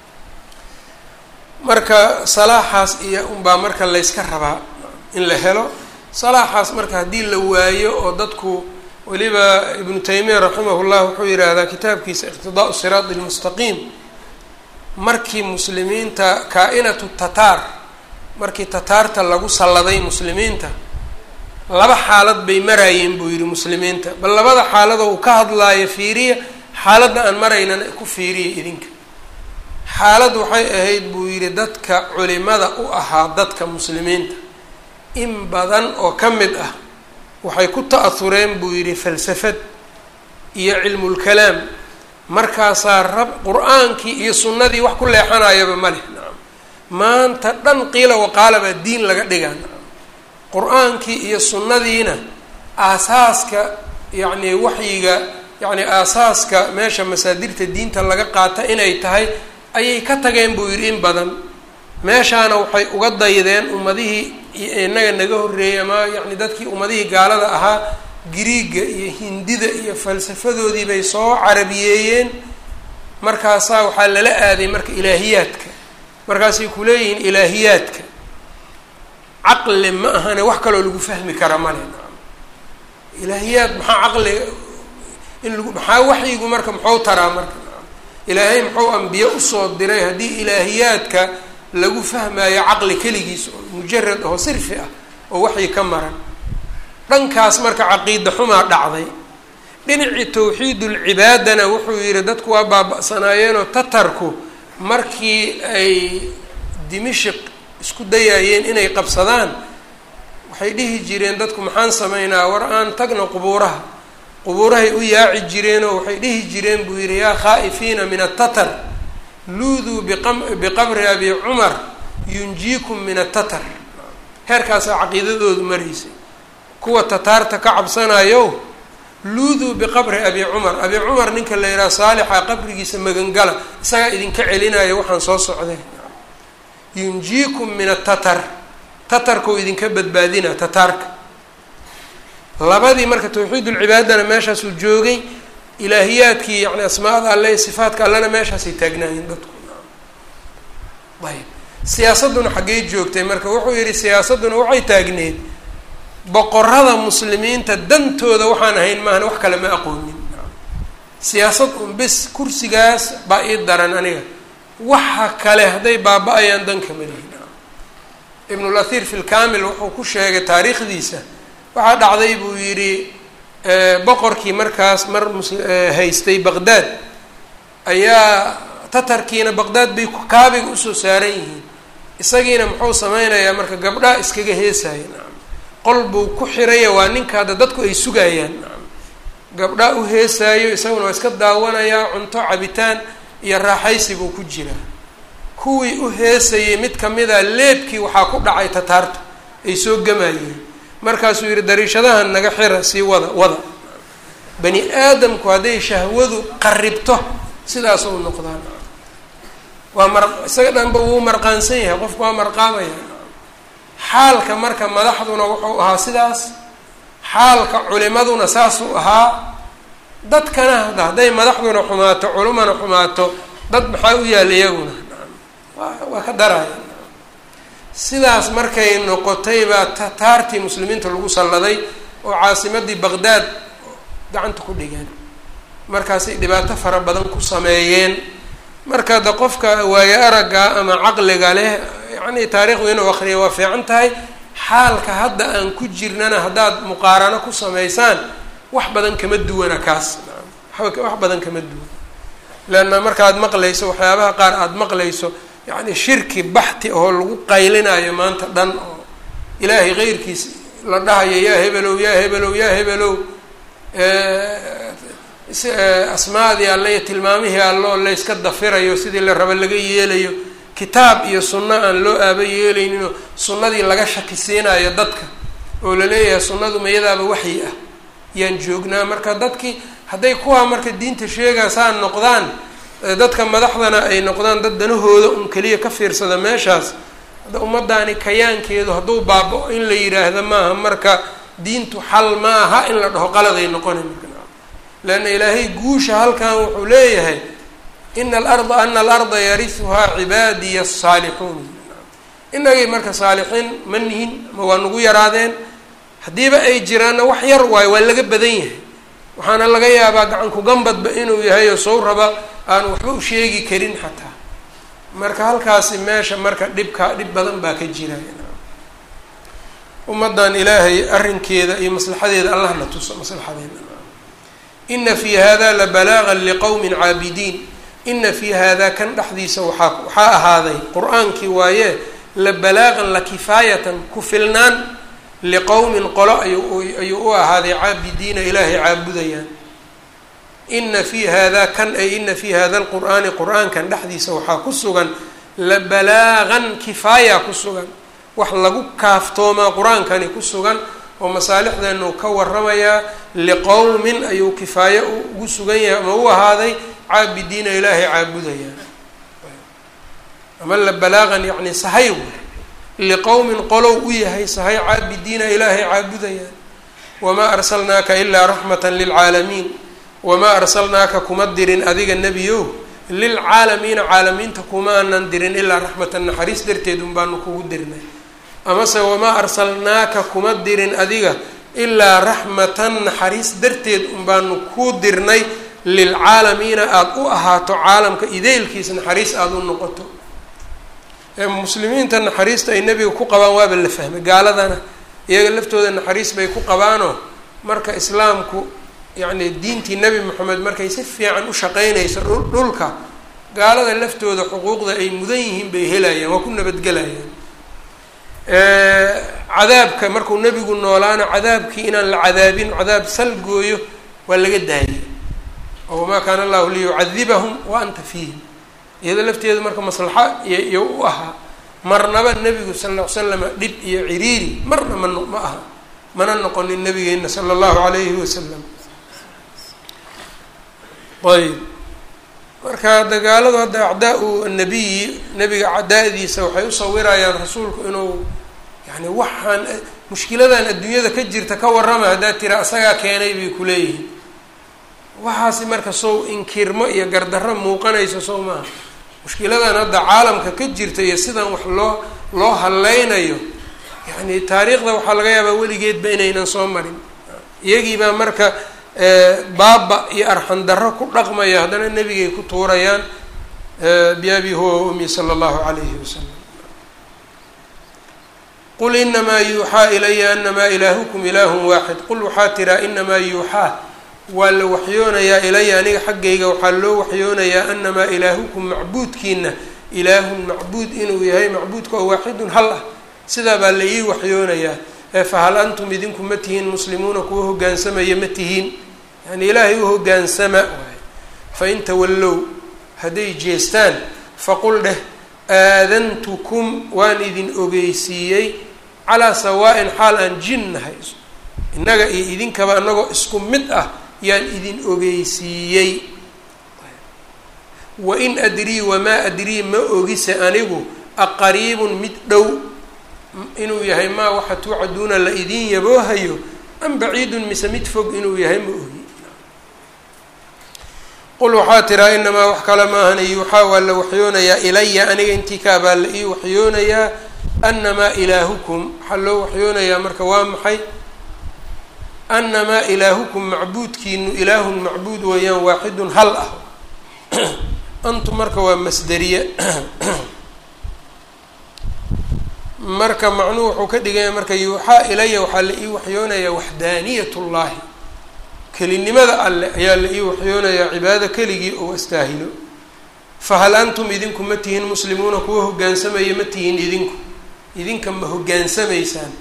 marka salaaxaas iyo unbaa marka layska rabaa in la helo salaaxaas marka haddii la waayo oo dadku weliba ibnu taymiya raximah llah wuxuu yidhaahdaa kitaabkiisa iqtidaau siraadi lmustaqiim markii muslimiinta kaa-inatu tataar markii tataarta lagu salladay muslimiinta laba xaalad bay maraayeen buu yidhi muslimiinta bal labada xaaladoo uu ka hadlaayo fiiriya xaaladda aan maraynana ku fiiriya idinka xaalad waxay ahayd buu yidhi dadka culimada u ahaa dadka muslimiinta in badan oo ka mid ah waxay ku ta-ahureen buu yidhi falsafad iyo cilmulkalaam markaasaa rab qur-aankii iyo sunnadii wax ku leexanayaba ma leh nacam maanta dhan qiila waqaala baa diin laga dhigaa nacam qur-aankii iyo sunnadiina aasaaska yacni waxyiga yacni aasaaska meesha masaadirta diinta laga qaata inay tahay ayay ka tageen buu yidhi in badan meeshaana waxay uga daydeen ummadihii inaga naga horreeyey ama yacni dadkii ummadihii gaalada ahaa griiga iyo hindida iyo falsafadoodii bay soo carabiyeeyeen markaasaa waxaa lala aaday marka ilaahiyaadka markaasay kuleeyihiin ilaahiyaadka caqli ma ahane wax kaloo lagu fahmi kara male ilaahiyaad maxaa caqliga in lagu maxaa waxyigu marka muxuu taraa marka ilaahay muxuu ambiye usoo diray haddii ilaahiyaadka lagu fahmaayo caqli keligiis oo mujarad oo sirfi ah oo waxyi ka maran dhankaas marka caqiida xumaa dhacday dhinacii tawxiidulcibaadana wuxuu yihi dadku waa baaba-sanaayeenoo tatarku markii ay dimishik isku dayaayeen inay qabsadaan waxay dhihi jireen dadku maxaan sameynaa war aan tagna qubuuraha qubuurahay u yaaci jireenoo waxay dhihi jireen buu yidhi yaa khaa'ifiina min atatar luuduu biqabri abi cumar yunjiikum min atatar heerkaasaa caqiidadoodu maraysay kuwa tataarta ka cabsanayo luuduu biqabri abi cumar abi cumar ninka la yidhaha saalixa qabrigiisa magangala isagaa idinka celinaya waxaan soo socday yunjiikum min atatar tatarkau idinka badbaadina tataarka labadii marka tawxiidulcibaadana meeshaasuu joogay ilaahiyaadkii yani asmaada alle sifaatka allena meeshaasay taagnaayeen dadku ayb siyaasadduna xaggey joogtay marka wuxuu yihi siyaasadduna waxay taagneed boqorada muslimiinta dantooda waxaan ahayn maahan wax kale ma aqoonin siyaasad un bis kursigaas baa ii daran aniga waxa kale hadday baaba-ayaan danka malihin ibnul athiir fi lkamil wuxuu ku sheegay taariikhdiisa waxaa dhacday buu yidhi boqorkii markaas mar mus haystay baqdaad ayaa tatarkiina baqdaad bay kaabiga usoo saaran yihiin isagiina muxuu sameynayaa marka gabdhaa iskaga heesaya nacam qol buu ku xiraya waa ninka hadda dadku ay sugayaan nacam gabdhaa u heesaayo isaguna waa iska daawanayaa cunto cabitaan iyo raaxaysi buu ku jiraa kuwii u heesayay mid kamida leebkii waxaa ku dhacay tataarta ay soo gamayeen markaasuu yihi dariishadahan naga xira sii wada wada bani aadamku hadday shahwadu qaribto sidaas u noqdaan waa mar isaga dhanba wuu marqaansan yahay qofku waa marqaamaya xaalka marka madaxduna wuxuu ahaa sidaas xaalka culimaduna saasuu ahaa dadkana hadda hadday madaxduna xumaato culimana xumaato dad maxaa u yaalla iyaguna waa ka daraya sidaas markay noqotay baa tataartii muslimiinta lagu salladay oo caasimadii baqdaad gacanta ku dhigeen markaasay dhibaato fara badan ku sameeyeen marka de qofka waayo aragga ama caqliga leh yacni taarikhdu inuu akriya waa fiican tahay xaalka hadda aan ku jirnana haddaad muqaarano ku samaysaan wax badan kama duwana kaas wax badan kama duwan leanna markaad maqlayso waxyaabaha qaar aada maqlayso yacni shirki baxti oo lagu qaylinayo maanta dhan oo ilaahay keyrkiis la dhahayo yaa hebelow yaa hebelow yaa hebelow asmaadii alle iyo tilmaamihii alloo layska dafirayo sidii la raba laga yeelayo kitaab iyo sunno aan loo aaba yeelayninoo sunnadii laga shakisiinayo dadka oo la leeyahay sunnadu mayadaaba waxyi ah yaan joognaa marka dadkii hadday kuwaa marka diinta sheegaa saa noqdaan dadka madaxdana ay noqdaan dad danahooda un keliya ka fiirsada meeshaas hadda ummadaani kayaankeedu hadduu baaba-o in la yidhaahdo maaha marka diintu xal maaha in la dhaho qaladay noqona leanna ilaahay guusha halkan wuxuu leeyahay ina alarda ana alarda yarisuhaa cibaadiya asaalixuun inagay marka saalixiin ma nihin ama waa nagu yaraadeen haddiiba ay jiraanna wax yar waayo waa laga badan yahay waxaana laga yaabaa gacanku gambadba inuu yahay oo sow raba aan waxba u sheegi karin xataa marka halkaasi meesha marka dhibka dhib badan baa ka jira ummaddan ilaahay arrinkeeda iyo maslaxadeeda allah na tuso maslaxadeena ina fi hada la balaagan liqowmin caabidiin ina fi hada kan dhexdiisa waaa waxaa ahaaday qur-aankii waaye la balaagan la kifaayatan ku filnaan liqowmin qolo ayuu ayuu u ahaaday caabidiina ilaahay caabudayaan ina fi hada kan ay ina fi hada alqur'aani qur-aankan dhexdiisa waxaa ku sugan la balaagan kifaaya ku sugan wax lagu kaaftoomaa qur-aankani ku sugan oo masaalixdeenu ka waramayaa liqowmin ayuu kifaaye ugu sugan yahay ama u ahaaday caabidiina ilaahay caabudayaan ama la balaagan yacni sahay liqowmin qolow u yahay sahay caabidiina ilaahay caabudayaan wamaa arsalnaaka ilaa raxmatan lilcaalamiin wamaa arsalnaaka kuma dirin adiga nebiyow lilcaalamiina caalamiinta kumaanan dirin ilaa raxmatan naxariis darteed un baanu kugu dirnay amase wamaa arsalnaaka kuma dirin adiga ilaa raxmatan naxariis darteed un baanu kuu dirnay lilcaalamiina aada u ahaato caalamka ideylkiisa naxariis aada u noqoto muslimiinta naxariista ay nebiga ku qabaan waaba la fahmay gaaladana iyaga laftooda naxariis bay ku qabaanoo marka islaamku yacni diintii nebi moxamed markay si fiican u shaqeynayso dhulka gaalada laftooda xuquuqda ay mudan yihiin bay helayaan waa ku nabadgelayaan cadaabka markuu nebigu noolaana cadaabkii inaan la cadaabin cadaab salgooyo waa laga daayay oo wamaa kaana allahu liyucadibahum wa anta fiihim iyada lafteedu marka maslaxa iyo u ahaa marnaba nebigu sal lla ly slama dhib iyo ciriiri marna ma ma aha mana noqonin nabigeena sala allahu alayhi wasalam ayb marka dagaaladu hadda acdaa-u annabiyi nebiga cadaa-diisa waxay u sawirayaan rasuulku inuu yani waxaan mushkiladan adduunyada ka jirta ka warrama haddaad tira asagaa keenay bay kuleeyihiin waxaasi marka sow inkirmo iyo gardarro muuqanayso sow maaha mushkiladan hadda caalamka ka jirta iyo sidan wax loo loo haleynayo yani taariikhda waxaa laga yaabaa weligeedba inaynan soo marin iyagiibaa marka baaba iyo arxan darro ku dhaqmaya haddana nebigay ku tuurayaan biabi huwa wa ummi sala allahu calayhi wasalam qul inamaa yuuxaa ilaya anamaa ilaahukum ilaahun waaxid qul waxaa tiraa inamaa yuuxaa waa la waxyoonayaa ilaya aniga xaggayga waxaa loo waxyoonayaa anamaa ilaahukum macbuudkiina ilaahun macbuud inuu yahay macbuudka oo waaxidun hal ah sidaa baa la ii waxyoonayaa ee fahal antum idinku ma tihiin muslimuuna kuwa hoggaansamaya ma tihiin yani ilaahay u hoggaansama waay fain tawallow hadday jeestaan faqul dheh aadantukum waan idin ogeysiiyey calaa sawaa-in xaal aan jin nahay innaga iyo idinkaba annagoo isku mid ah yaan idin ogeysiiyey wain adrii wamaa adrii ma ogise anigu aqariibun mid dhow inuu yahay maa waxa tuucaduuna la idin yaboohayo am baciidun mise mid fog inuu yahay ma ogi qul waxaa tiraa inamaa wax kale maahan yuuxaa waa la waxyoonayaa ilaya aniga intii kaabaa la ii waxyoonayaa anamaa ilaahukum waxaa loo waxyoonayaa marka waa maxay anamaa ilaahukum macbuudkiinu ilaahun macbuud weeyaan waaxidun hal ah antu marka waa masderiye marka macnuhu wuxuu ka dhigaya marka yuuxaa ilaya waxaa la ii waxyoonayaa waxdaaniyat llahi kelinimada alleh ayaa la ii waxyoonayaa cibaado keligii oo astaahilo fahal antum idinku ma tihiin muslimuuna kuwa hoggaansamaya ma tihiin idinku idinka ma hoggaansamaysaan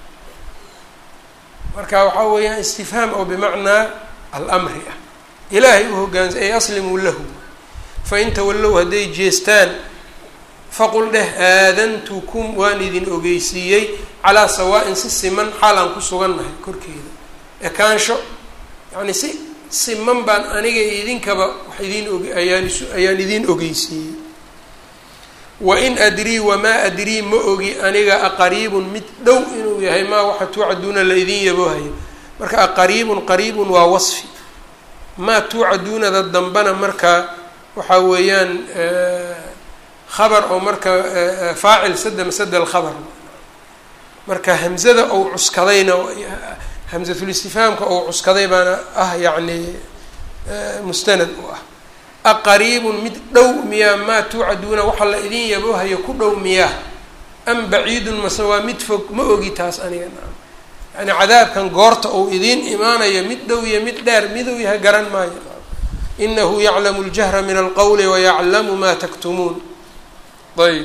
marka waxaa weeyaan istifhaam oo bimacnaa almri ah ilaahay u hoggaansa ay aslimuu lahu fain tawallow hadday jeestaan faqul dheh aadantukum waan idin ogeysiiyey calaa sawaa-in si siman xaal aan ku sugannahay korkeeda ekaansho yacni si siman baan aniga idinkaba wax idiin og ayaan is ayaan idiin ogeysiiyey wain adrii wamaa adrii ma ogi aniga aqariibun mid dhow inuu yahay maa waxa tuucaduuna la idin yaboohayo marka aqariibun qariibun waa wasfi maa tuucaduunada dambana marka waxaa weeyaan khabar oo marka faacil sada masada alkhabar marka hamzada ou cuskadayna hamzatulistifhaamka ou cuskaday baana ah yacni mustanad u ah aqariibun mid dhow miyaa maa tuucaduuna waxa la idin yaboohayo ku dhow miyaa am baciidun mase waa mid fog ma ogi taas aniga naam yani cadaabkan goorta uu idiin imaanayo mid dhow iyo mid dheer miduu yahay garan maayo inahu yaclamu ljahra min alqowli wayaclamu ma taktumuun ayb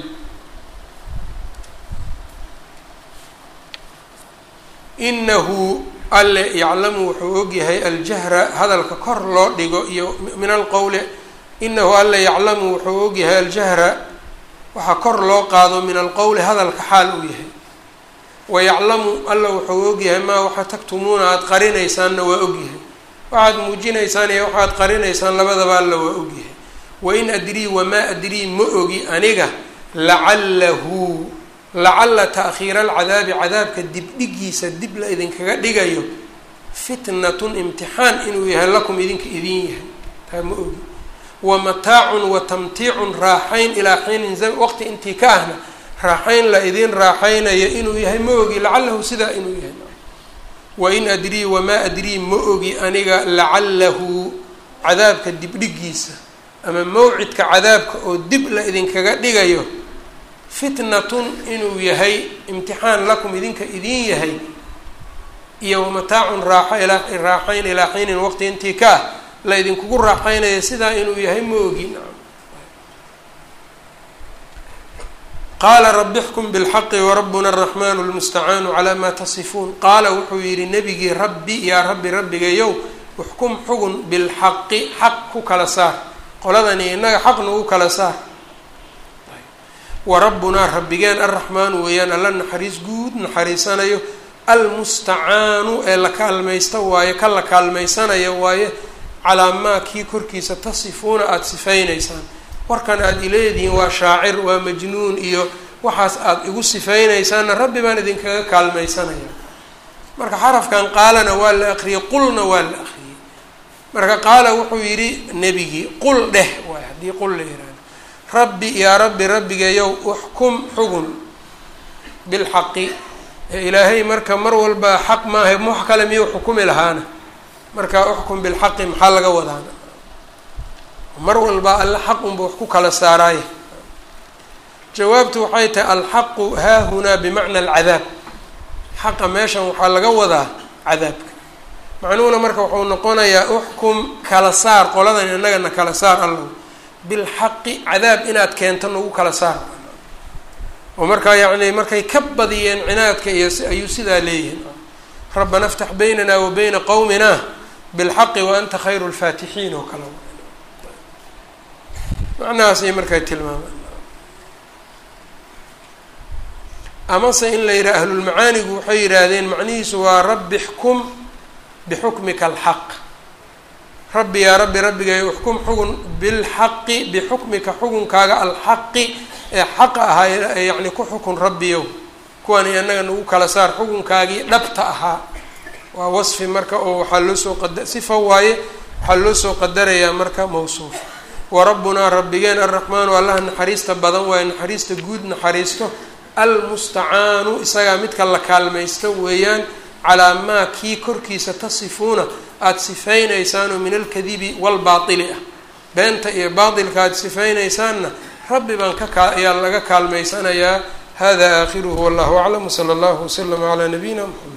inahu alle yaclamu wuxuu ogyahay aljahra hadalka kor loo dhigo iyo min alqowli inahu alle yaclamu wuxuu ogyahay aljahra waxaa kor loo qaado min alqowli hadalka xaal uu yahay wayaclamu alla wuxuu ogyahay maa waxa taktumuuna aada qarinaysaanna waa ogyahay waxaad muujinaysaan iyo waxaad qarinaysaan labadaba alla waa ogyahay wain adrii wamaa adrii ma ogi aniga lacalahu lacalla ta'khiira alcadaabi cadaabka dibdhigiisa dib la idinkaga dhigayo fitnatun imtixaan inuu yahay lakum idinka idin yahay taa ma ogi wa mataacun wa tamtiicun raaxayn ilaa xiinin waqti intii ka ahna raaxayn la idin raaxaynayo inuu yahay ma ogi lacalahu sidaa inuu yahay wain adrii wamaa adrii ma ogi aniga lacalahu cadaabka dibdhigiisa ama mawcidka cadaabka oo dib la idinkaga dhigayo fitnatun inuu yahay imtixaan lakum idinka idin yahay iyo wamataacun raaxo ilaa raaxayn ilaa xiinin waqti intii ka ah la idinkugu raaxaynaya sidaa inuu yahay ma ogin qaala rabi xkum bilxaqi warabbuna araxmanu lmustacaanu calaa maa tasifuun qaala wuxuu yidhi nebigii rabbi yaa rabbi rabbigayow uxkum xugun bilxaqi xaq ku kala saar qoladani innaga xaq nagu kala saar warabbunaa rabbigeen arraxmaanu weeyaan alla naxariis guud naxariisanayo almustacaanu ee la kaalmaysta waaye ka la kaalmaysanaya waaye calaa maa kii korkiisa tasifuuna aada sifaynaysaan warkan aada ileedihiin waa shaacir waa majnuun iyo waxaas aada igu sifeynaysaanna rabbi baan idinkaga kaalmaysanaya marka xarafkan qaalana waa la akriyey qulna waa la akriyey marka qaala wuxuu yidhi nebigii qul dheh waay haddii qul la yihahdo rabbi yaa rabbi rabbigayow uxkum xugun bilxaqi ilaahay marka mar walba xaq maaha wax kale miyuu xukumi lahaana marka uxkum bilxaqi maxaa laga wadaana mar walba alla xaq unba wax ku kala saaraaye jawaabtu waxay tahay alxaqu haahunaa bimacna alcadaab xaqa meeshan waxaa laga wadaa cadaabka macnuhuna marka wuxuu noqonayaa uxkum kala saar qoladan innagana kala saar allow bilxaqi cadaab inaad keento nagu kala saar oo markaa yacni markay ka badiyeen cinaadka iyo ayuu sidaa leeyihin rabbana aftax baynana wa bayna qowmina bilxaqi wa anta khayru lfaatixiin oo kale macnahaasay markaa tilmaamaan amase in la yidhaha ahlulmacaanigu waxay yidhaahdeen macnihiisu waa rabbi xkum bixukmika alxaq rabbi yaa rabbi rabbigay uxkum xugun bilxaqi bixukmika xugunkaaga alxaqi ee xaqa ahaa yacni ku xukun rabbiyow kuwani annaga nagu kala saar xukunkaagii dhabta ahaa waa wasfi marka oo waxaa loo soo qada sifa waaye waxaa loo soo qadarayaa marka mawsuuf warabbunaa rabbigeen arraxmaanu allaha naxariista badan waaye naxariista guud naxariisto almustacaanu isagaa midka la kaalmaysto weeyaan calaa maa kii korkiisa tasifuuna aada sifaynaysaanoo min alkadibi walbaatili ah beenta iyo baatilka aada sifaynaysaanna rabbi baan ka kaa ayaa laga kaalmaysanayaa hada aakhiruhu wallahu aclam wsala allahu waslama calaa nabiyina mxamed